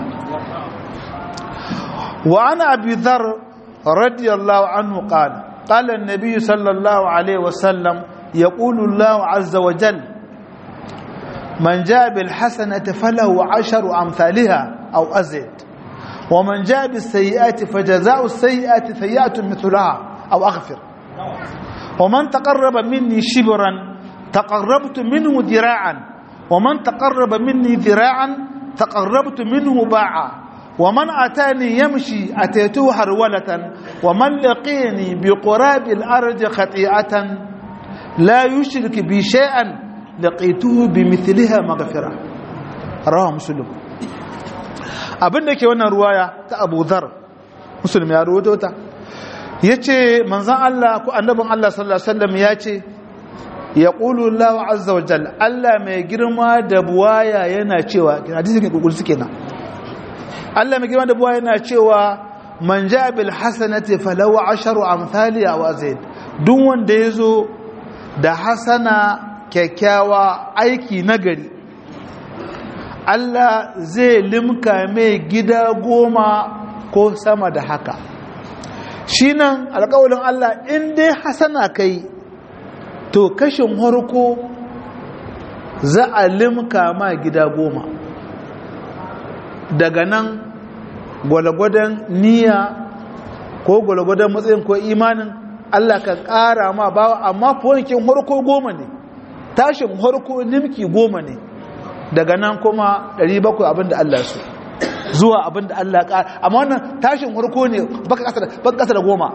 wa ana abi dharr رضي الله عنه قال قال النبي صلى الله عليه وسلم يقول الله عز وجل من جاء بالحسنة فله عشر أمثالها أو أزد ومن جاء بالسيئات فجزاء السيئات سيئة مثلها أو أغفر ومن تقرب مني شبرا تقربت منه ذراعا ومن تقرب مني ذراعا تقربت منه باعا ومن أتاني يمشي أتيته هرولة ومن لقيني بقراب الأرض خطيئة لا يشرك بي شيئا لقيته بمثلها مغفرة رواه مسلم abin da ke wannan ruwaya ta abu zar musulmi ya ruwato ta ya ce manzan Allah ko annabin Allah sallallahu Alaihi wasallam ya ce ya ƙulu Allah azza wa jal Allah mai girma da buwaya yana cewa hadisi ke ƙulƙul suke nan Allah mai girma da buwa yana cewa man ja bil hasanati falahu asharu amthaliha wa zaid duk wanda yazo da hasana kyakkyawa aiki nagari Allah zai limka mai gida goma ko sama da haka shi nan alƙawalin Allah in dai hasana kai to kashin harko za a limka ma gida goma daga nan gwalgwadon niyya ko gwalgwadon matsayin ko imanin Allah ka ƙara ma bawa amma fonikin harko goma ne tashin harko nimki goma ne daga nan kuma 700 abinda Allah so zuwa abinda Allah ƙara amma wannan tashin harko ne baka ƙasa da goma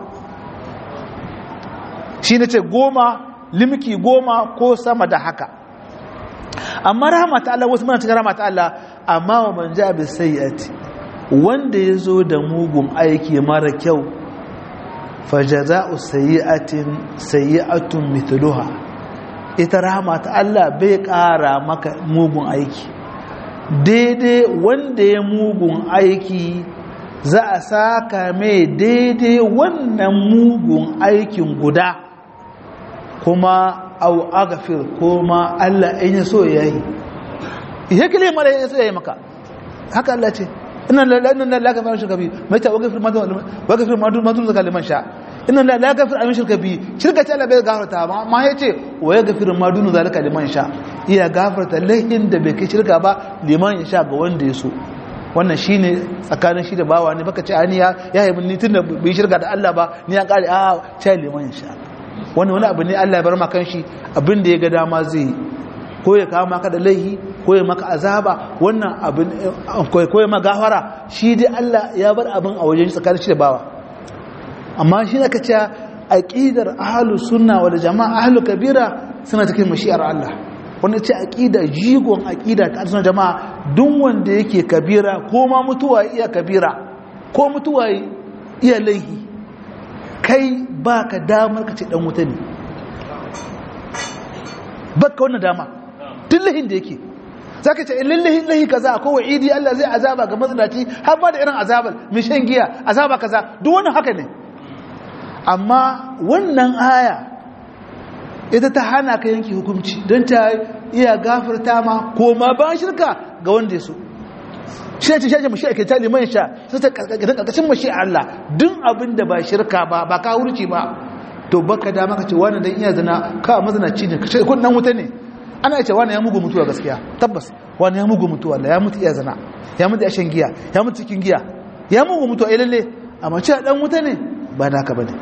shi ne ce goma limki goma ko sama da haka amma rahama ta Allah wasu mana cikin rahama ta Allah amma wa man ja bi sayyati wanda ya zo da mugun aiki mara kyau fajaza'u sayyi'atin sayyi'atun mithluha ita rahama ta Allah bai ƙara maka mugun aiki daidai wanda ya mugun aiki za a saka mai daidai wannan mugun aikin guda kuma au agafir kuma Allah in ya so ya yi ihe kile mara ya so ya yi maka haka Allah ce inna la inna la gafara shirka bi mai ta wagafir ma wagafir ma dun madun zakal liman sha inna la la gafir amin shirka bi shirka ce Allah bai gafarta ba amma yace wa yagafir ma dun zalika liman sha iya gafarta lahin da bai kai shirka ba liman ya sha ga wanda ya so wannan shine tsakanin shi da bawa ne baka ce ani ya ya yi ni tunda bai shirka da Allah ba ni ya kare a ce liman ya sha wani wani abu ne Allah ya bar maka shi abin da ya ga dama zai yi ko ya kawo maka da laihi ko ya maka azaba wannan abin ko ya maka gafara shi dai Allah ya bar abin a wajen tsakanin shi da bawa amma shi da kace aqidar ahlus sunna wal jamaa ahlul kabira suna cikin mashi'ar Allah wanda ce aqida jigon aqida ta sunna jama'a duk wanda yake kabira ko ma mutuwa iya kabira ko mutuwa iya laihi kai ba ka damar ka ce dan wuta ne baka wannan dama duk lahin da yake za ka ce in lallahi lahi kaza ko wa'idi Allah zai azaba ga mazinaci har ba da irin azabar mai shan giya azaba kaza duk wannan haka ne amma wannan aya ita ta hana ka yanki hukunci don ta iya gafarta ma ko ma ba shirka ga wanda ya so shi ce shaje mashi ake tali man sha sai ta karkashin mashi Allah duk abin da ba shirka ba ba ka hurci ba to baka da maka ce wani dan iya zina ka mazinaci ne kace kun dan wuta ne ana ce wani ya mugu mutuwa gaskiya tabbas wani ya mugu mutuwa Allah ya mutu iya zina ya mutu ya shan giya ya mutu cikin giya ya mugu mutuwa eh lalle amma ce dan wuta ne ba naka bane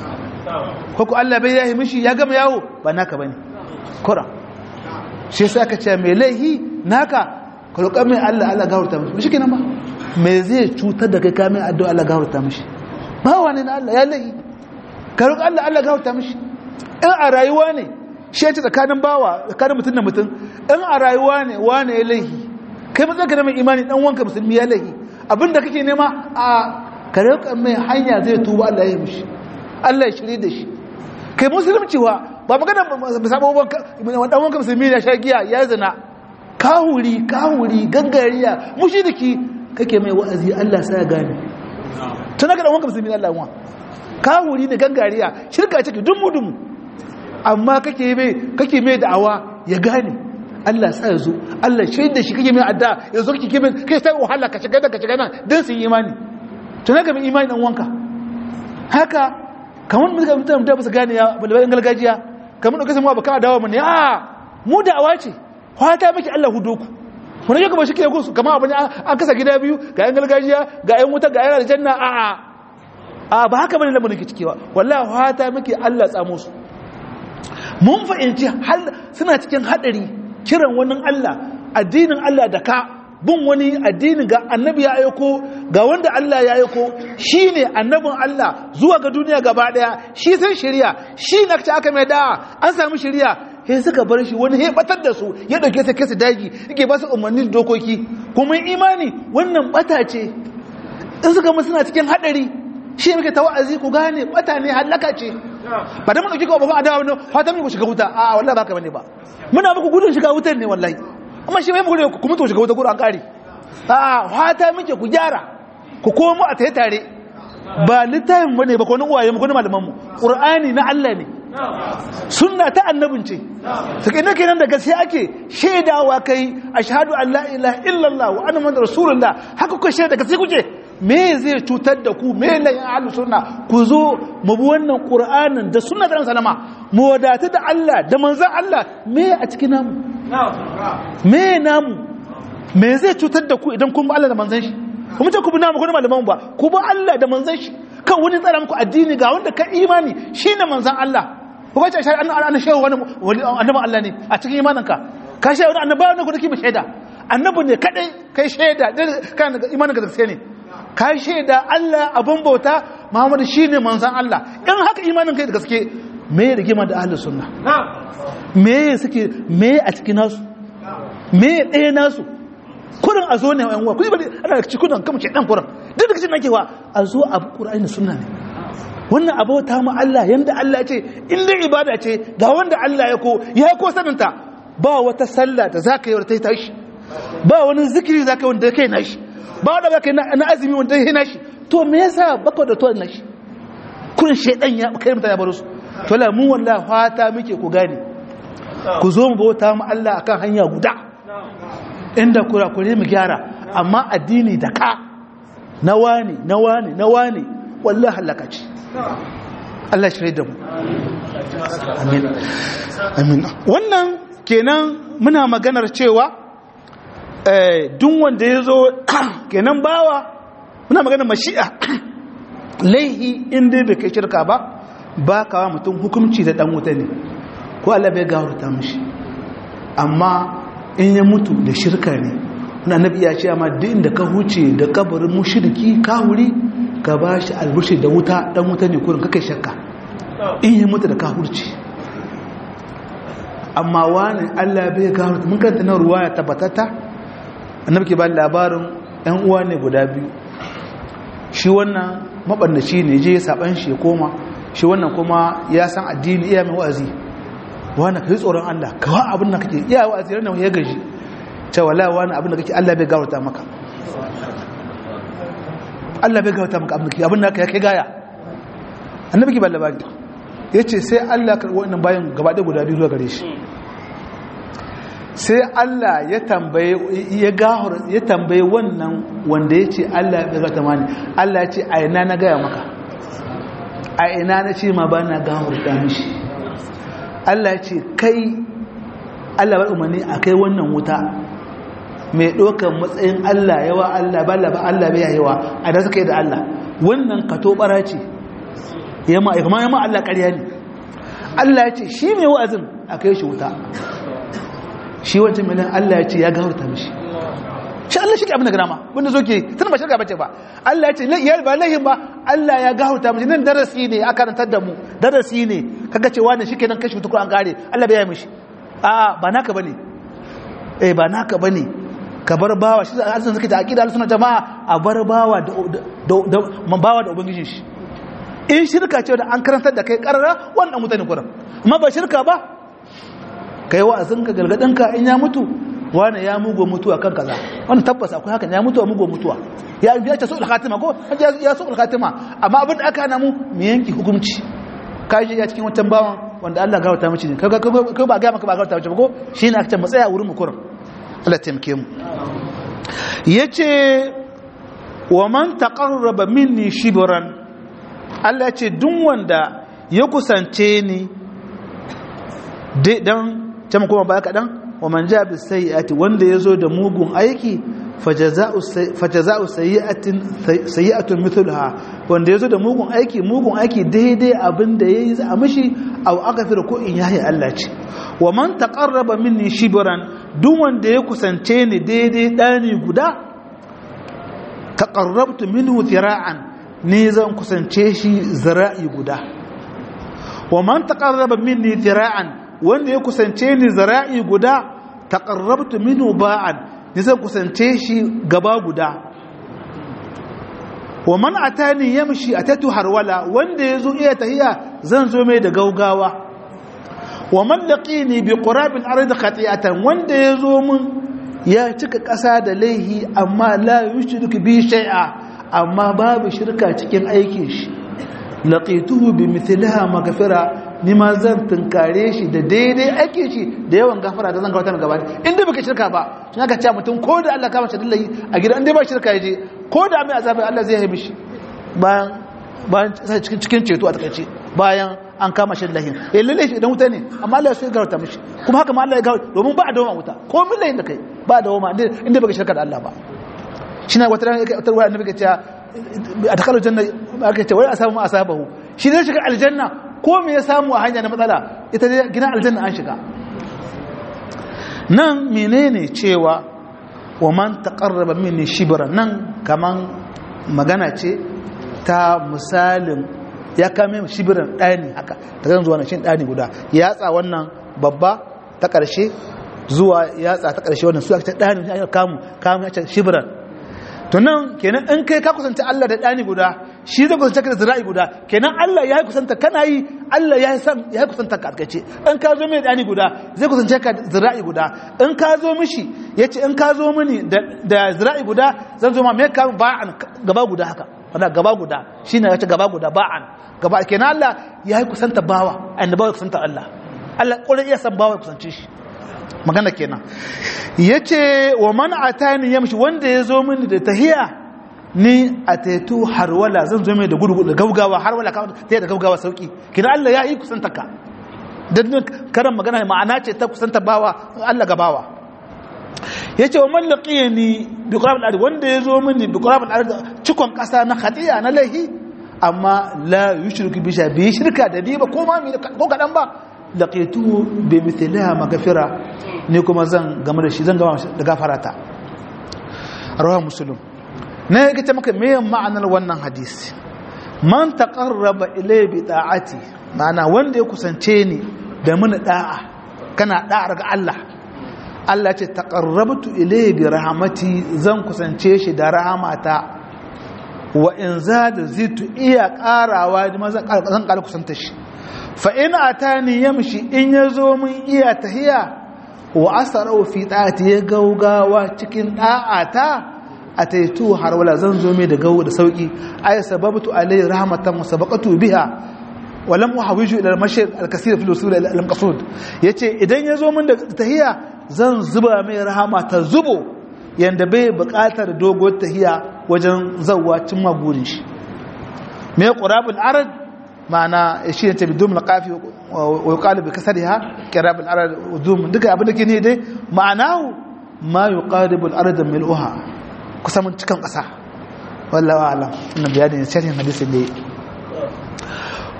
ko ko Allah bai yahi mishi ya gama yawo ba naka bane kura shi yasa aka ce mai laihi naka ka roƙa mai Allah Allah gafarta mishi shi kenan ba me zai cutar da kai kamin addu'a Allah gafarta mishi ba wani na Allah ya laihi ka roƙa Allah Allah gafarta mishi in a rayuwa ne shi ya ce tsakanin bawa tsakanin mutum da mutum in a rayuwa ne wane ya laihi kai matsayin da mai imani dan wanka musulmi ya laihi abinda kake nema a kare mai hanya zai tuba Allah ya mishi Allah ya shirye da shi kai musulunci wa ba magana musabban dan wanka musulmi ya sha giya ya zina kahuri kahuri gangariya mushriki kake mai wa'azi Allah sai ya gane tun ga dan wanka musulmi Allah wa kahuri da gangariya shirka take dumu dumu amma kake mai kake mai da'awa ya gane Allah sa ya zo Allah shaida shi kake mai adda ya zo kake mai kai sai wahala ka shiga da ka shiga nan dan su yi imani to naga mai imani dan wanka haka kamar mun ga mutum da ba su gane ya balbalin gargajiya kamar da kasan mu baka dawo mun a mu da'awa ce fata miki Allah hudo ku mun ga kuma shi ke gusu kamar abin an kasa gida biyu ga yan gargajiya ga yan wuta ga yan aljanna a a a ba haka bane lamarin ke cikewa wallahi fata miki Allah tsamo su mun fahimci suna cikin hadari kiran wani Allah addinin Allah da ka bin wani addinin ga annabi ya aiko ga wanda Allah ya aiko shine annabin Allah zuwa ga duniya gaba daya shi san shari'a shi na ta aka mai da'a an samu shari'a sai suka bar shi wani batar da su ya dauke ta kesa daji yake ba su umarnin dokoki kuma imani wannan bata ce in suka mu suna cikin hadari shi muke ta wa'azi ku gane bata ne halaka ce ba da mun dauki ko ba adawa ne fatan mu shiga wuta a wallahi baka bane ba muna muku gudun shiga wutar ne wallahi amma shi mai muku kuma to shiga wuta gurin an kare a fata muke ku gyara ku komo a tayi tare ba littafin bane ba ko nan uwaye mu ko malaman mu qur'ani na Allah ne sunna ta annabin ce take ne kenan da gaskiya ake shaidawa kai ashhadu an la ilaha illallah wa anna muhammadar rasulullah haka ku shaida gaskiya kuke me zai cutar da ku me layin ahlus sunna ku zo mu bi wannan qur'anin da sunna da sallama mu wadata da Allah da manzon Allah me a cikin namu me namu me zai cutar da ku idan kun bi Allah da manzon shi kuma ce ku bi namu ko da malaman ba ku bi Allah da manzon shi kan wani tsara muku addini ga wanda ka imani shine manzon Allah ko ba ce shar an an shehu wani annabi Allah ne a cikin imaninka ka shehu wani annabawa ne ko dake mu shaida annabi ne kadai kai shaida kan imaninka da gaske ne ka shaida Allah abin bauta Muhammadu shine manzon Allah in haka imanin kai da gaske me ya rigima da ahlus sunna me suke me a cikin nasu me ɗaya nasu kurin a zo ne yan uwa kuma ana da cikin kan ke dan kurin duk da cikin nakewa a zo a Qur'ani sunna ne wannan abota mu Allah yanda Allah ya ce in dai ibada ce ga wanda Allah ya ko ya ko saninta ba wata sallah da zaka yi wata tashi ba wani zikiri zaka yi wanda kai nashi ba da baka na azumi wanda ya nashi to me yasa baka da to nashi kurin shedan ya kai mutane baro su to la mu wallahi fata muke ku gane ku zo mu bauta mu Allah akan hanya guda inda kurakure mu gyara amma addini da ka na wani na wani na wani wallahi halaka ce Allah shirye da mu amin amin wannan kenan muna maganar cewa duk wanda ya zo kenan bawa muna maganar mashi'a laihi inda bai kai shirka ba ba kawa mutum hukumci da dan wuta ne ko Allah bai gawarta mishi amma in ya mutu da shirka ne wani annabi ya ce amma duk inda ka huce da kabarin mushriki ka wuri ka ba shi albushi da wuta dan wuta ne kurin kakai shakka in ya mutu da ka hurce amma wani Allah bai gawarta mun kanta na ruwaya tabbatata annabi ke ba labarin yan uwa ne guda biyu shi wannan mabannaci ne je saban shi ya koma shi wannan kuma ya san addini iya mai wa'azi wani ka yi tsoron Allah ka wa abin da kake iya wa'azi ranar ya gaji cewa la wani abin da kake Allah bai gawarta maka Allah bai gawarta maka abin da kake abin da ya kai gaya annabi ke ba labari ya ce sai Allah karɓi wannan bayan gaba ɗaya guda biyu zuwa gare shi sai Allah ya tambaye ya gahar ya tambaye wannan wanda ya ce Allah ya gata mani Allah ya ce a ina na gaya maka a ina na ce ma ba na gahar da mishi Allah ya ce kai Allah ba umarni a kai wannan wuta mai ɗaukar matsayin Allah yawa Allah ba ba Allah bai yawa a da suka yi da Allah wannan kato bara ce yamma kuma yamma Allah ƙarya ne Allah ya ce shi mai wa'azin a kai shi wuta shi wancan miliyan Allah ya ce ya gafarta mishi shi Allah shi ke abin da grama wanda zo ke tun ba shirka bace ba Allah ya ce ya ba lahin ba Allah ya gafarta mishi nan darasi ne aka rantar da mu darasi ne kaga cewa ne shikenan kashi wuta ko an kare Allah bai yi mishi a ba naka bane eh ba naka bane ka bar bawa shi azan suke ta aqida al-sunna jama'a a bar bawa da bawa da ubangijin shi in shirka ce da an karantar da kai karara wannan mutane kuran amma ba shirka ba kai wa'azin ka galgadin ka in ya mutu wani ya mugo mutuwa kan kaza wannan tabbas akwai haka ya mutu a mugo mutuwa ya ya ce su'ul khatima ko ya su'ul khatima amma abin da aka hana mu mu yanki hukunci kai ya cikin wancan bawan wanda Allah ga wata mishi ne kaga kai ba ga maka ba ga wata mishi ba ko shine aka ce mu tsaya wurin mu kuran Allah taimake mu yace wa man taqarraba minni shibran Allah ya ce duk wanda ya kusance ni dan can kuma ba kaɗan wa man ja bi sayyi'ati wanda yazo da mugun aiki fajaza'u sayyi'atin sayyi'atun mithluha wanda yazo da mugun aiki mugun aiki daidai abinda yayi za a mishi aw aghfir ko in yahi Allah ce wa man taqarraba minni shibran duk wanda ya kusance ni daidai dani guda taqarrabtu minhu zira'an ni zan kusance shi zira'i guda wa man taqarraba minni zira'an wanda ya kusance ni zira'i guda taqarrabtu minhu ba'an ni zan kusance shi gaba guda wa man atani yamshi atatu harwala wanda yazo iya tahiya zan zo mai da gaugawa wa man laqini bi qurabil ardi khati'atan wanda yazo mun ya cika ƙasa da laihi amma la yushriku bi shay'a amma babu shirka cikin aikin shi laqituhu bi mithlaha maghfira ni ma zan tunkare shi da daidai aikin shi da yawan gafara da zan gabatar gaba inda baka shirka ba tun aka ce mutum ko da Allah kama shi dillahi a gidan inda ba shirka yaje ko da mai azabi Allah zai haifi shi bayan bayan cikin cikin ceto a takaice bayan an kama shi dillahi eh lalle shi idan wuta ne amma Allah sai gafarta mishi kuma haka ma Allah ya gafarta domin ba a dawo wuta ko min lahin da kai ba a dawo inda baka shirka da Allah ba shi na wata ranar wata ruwa annabi ke cewa a takalar janna aka ce wai a samu asabahu shi zai shiga aljanna ko me ya samu a hanya na matsala ita dai gina aljanna an shiga nan menene cewa wa man taqarraba minni shibra nan kaman magana ce ta misalin ya kame shibiran ɗani haka ta zan zuwa na shi ɗani guda yatsa wannan babba ta ƙarshe zuwa yatsa ta ƙarshe wannan su aka ce ɗani ya kamu kamu ya ce shibiran to nan kenan in kai ka kusanta Allah da ɗani guda shi zai kusanta ka da zira'i guda kenan Allah ya yi kusanta kana yi Allah ya yi san ya yi kusanta ka alkace in ka zo mai ɗani guda zai kusance ka da zira'i guda in ka zo mishi ya ce in ka zo mini da zira'i guda zan zo ma mai ka ba'an gaba guda haka wanda gaba guda shi ne ya ce gaba guda ba'an gaba kenan Allah ya yi kusanta bawa a inda bawa ya kusanta Allah Allah ƙwarai iya san bawa ya kusance shi magana kenan ya ce wa man atani yamshi wanda ya zo mini da tahiya ni a taitu harwala zan zo mai da gudu da gaugawa harwala ta da gaugawa sauki kina Allah ya yi kusanta ka dan karan magana ma'ana ce ta kusanta bawa Allah ga bawa yace wa man laqiyani bi qurab al wanda ya zo mini bi qurab al cikon kasa na khatiya na lahi amma la yushriku bi bi shirka da ni ba ko ma ko kadan ba laqituhu bi mithliha maghfira ni kuma zan game da shi zan gama da gafarata rawa muslim ne yake ce maka me ma'anar wannan hadisi man taqarraba ilayya bi ta'ati ma'ana wanda ya kusance ni da mun da'a kana da'a ga Allah Allah ce taqarrabtu ilayya bi rahmati zan kusance shi da rahamata wa in zada zitu iya karawa zan kara kusanta shi fa in atani yamshi in yazo mun iya tahiya wa asarau fi ta'ati ya gaugawa cikin da'ata ataitu har wala zan zo mai da gawo da sauki ay sababtu alai rahmatan wa sabaqatu biha wa lam uhawiju ila al-mashir al-kaseer fi al-usul al-maqsud yace idan yazo min da tahiya zan zuba mai rahama ta zubo yanda bai buƙatar dogon tahiya wajen zawwa cimma gurin shi me qurabul arad ma'ana shi ne tabi domin kafi wa yuqalu bi kasriha qirab al-arad udum duka abin da ke ne dai ma'anahu ma yuqaribu al-arad mil'uha kusa mun cikan kasa wallahi a'lam ina bayani ne sharhin hadisin dai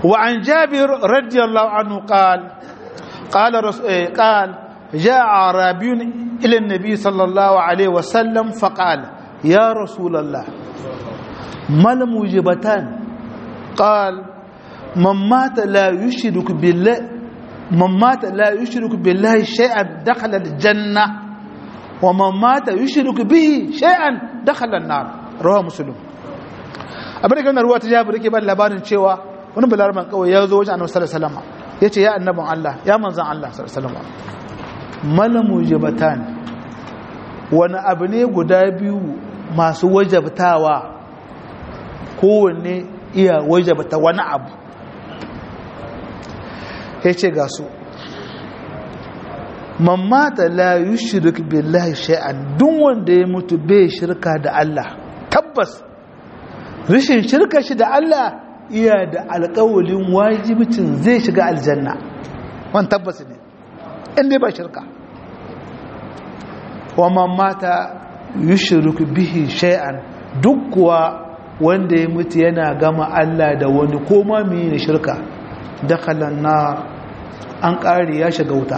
وعن جابر رضي الله عنه قال قال رسول قال جاء أعرابي إلى النبي صلى الله عليه وسلم فقال يا رسول الله ما الموجبتان قال من مات لا يشرك بالله من مات لا يشرك بالله شيئا دخل الجنة ومن مات يشرك به شيئا دخل النار رواه مسلم abin da ganar ruwa ta jabir yake ban labarin cewa wani balarman kawai ya zo wajen annabi sallallahu alaihi wasallam yace ya annabin Allah ya manzon Allah sallallahu alaihi wasallam malamu jabatan wani abu ne guda biyu masu wajabtawa kowanne iya wajabta wani abu yace ga su man mata la yushrik billahi shay'an duk wanda ya mutu bai shirka da Allah tabbas rashin shirka shi da Allah iya da alƙawalin wajibicin zai shiga aljanna wani tabbas ne inda ba shirka wa man mata yushriku bihi shay'an duk kuwa wanda ya mutu yana gama Allah da wani koma mai shirka dakhala nar an ƙari ya shiga wuta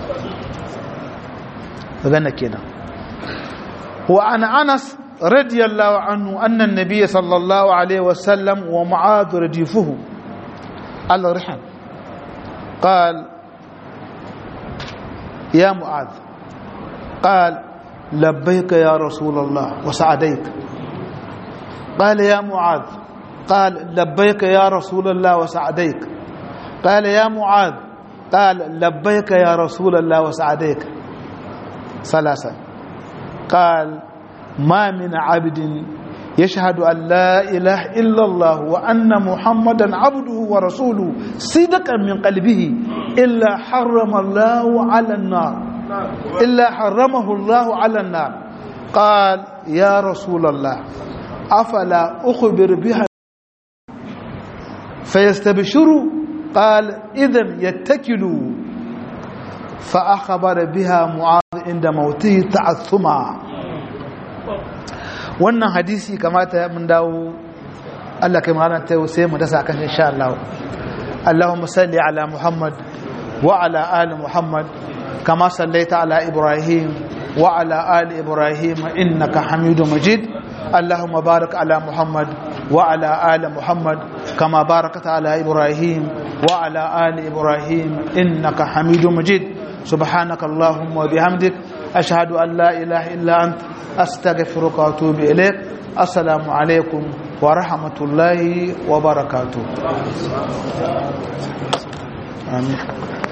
magana kenan wa ana anas radiyallahu anhu anna an-nabiy sallallahu alaihi wasallam wa mu'adh radifuhu al-rihan قال يا معاذ قال لبيك يا رسول الله وسعديك قال يا معاذ قال لبيك يا رسول الله وسعديك قال يا معاذ قال لبيك يا رسول الله وسعديك ثلاثا قال ما من عبد يشهد أن لا إله إلا الله وأن محمدا عبده ورسوله صدقا من قلبه إلا حرم الله على النار إلا حرمه الله على النار قال يا رسول الله أفلا أخبر بها فيستبشروا قال إذا يتكلوا فأخبر بها معاذ عند موته تعثما wannan hadisi kamata mun dawo Allah kai magana ta sai mu dasa kan insha Allah Allahumma salli ala Muhammad wa ala ali Muhammad kama sallaita ala Ibrahim wa ala ali Ibrahim innaka Hamidum Majid اللهم بارك على محمد وعلى آل محمد كما باركت على إبراهيم وعلى آل إبراهيم إنك حميد مجيد سبحانك اللهم وبحمدك أشهد أن لا إله إلا أنت أستغفرك وأتوب إليك السلام عليكم ورحمة الله وبركاته آمين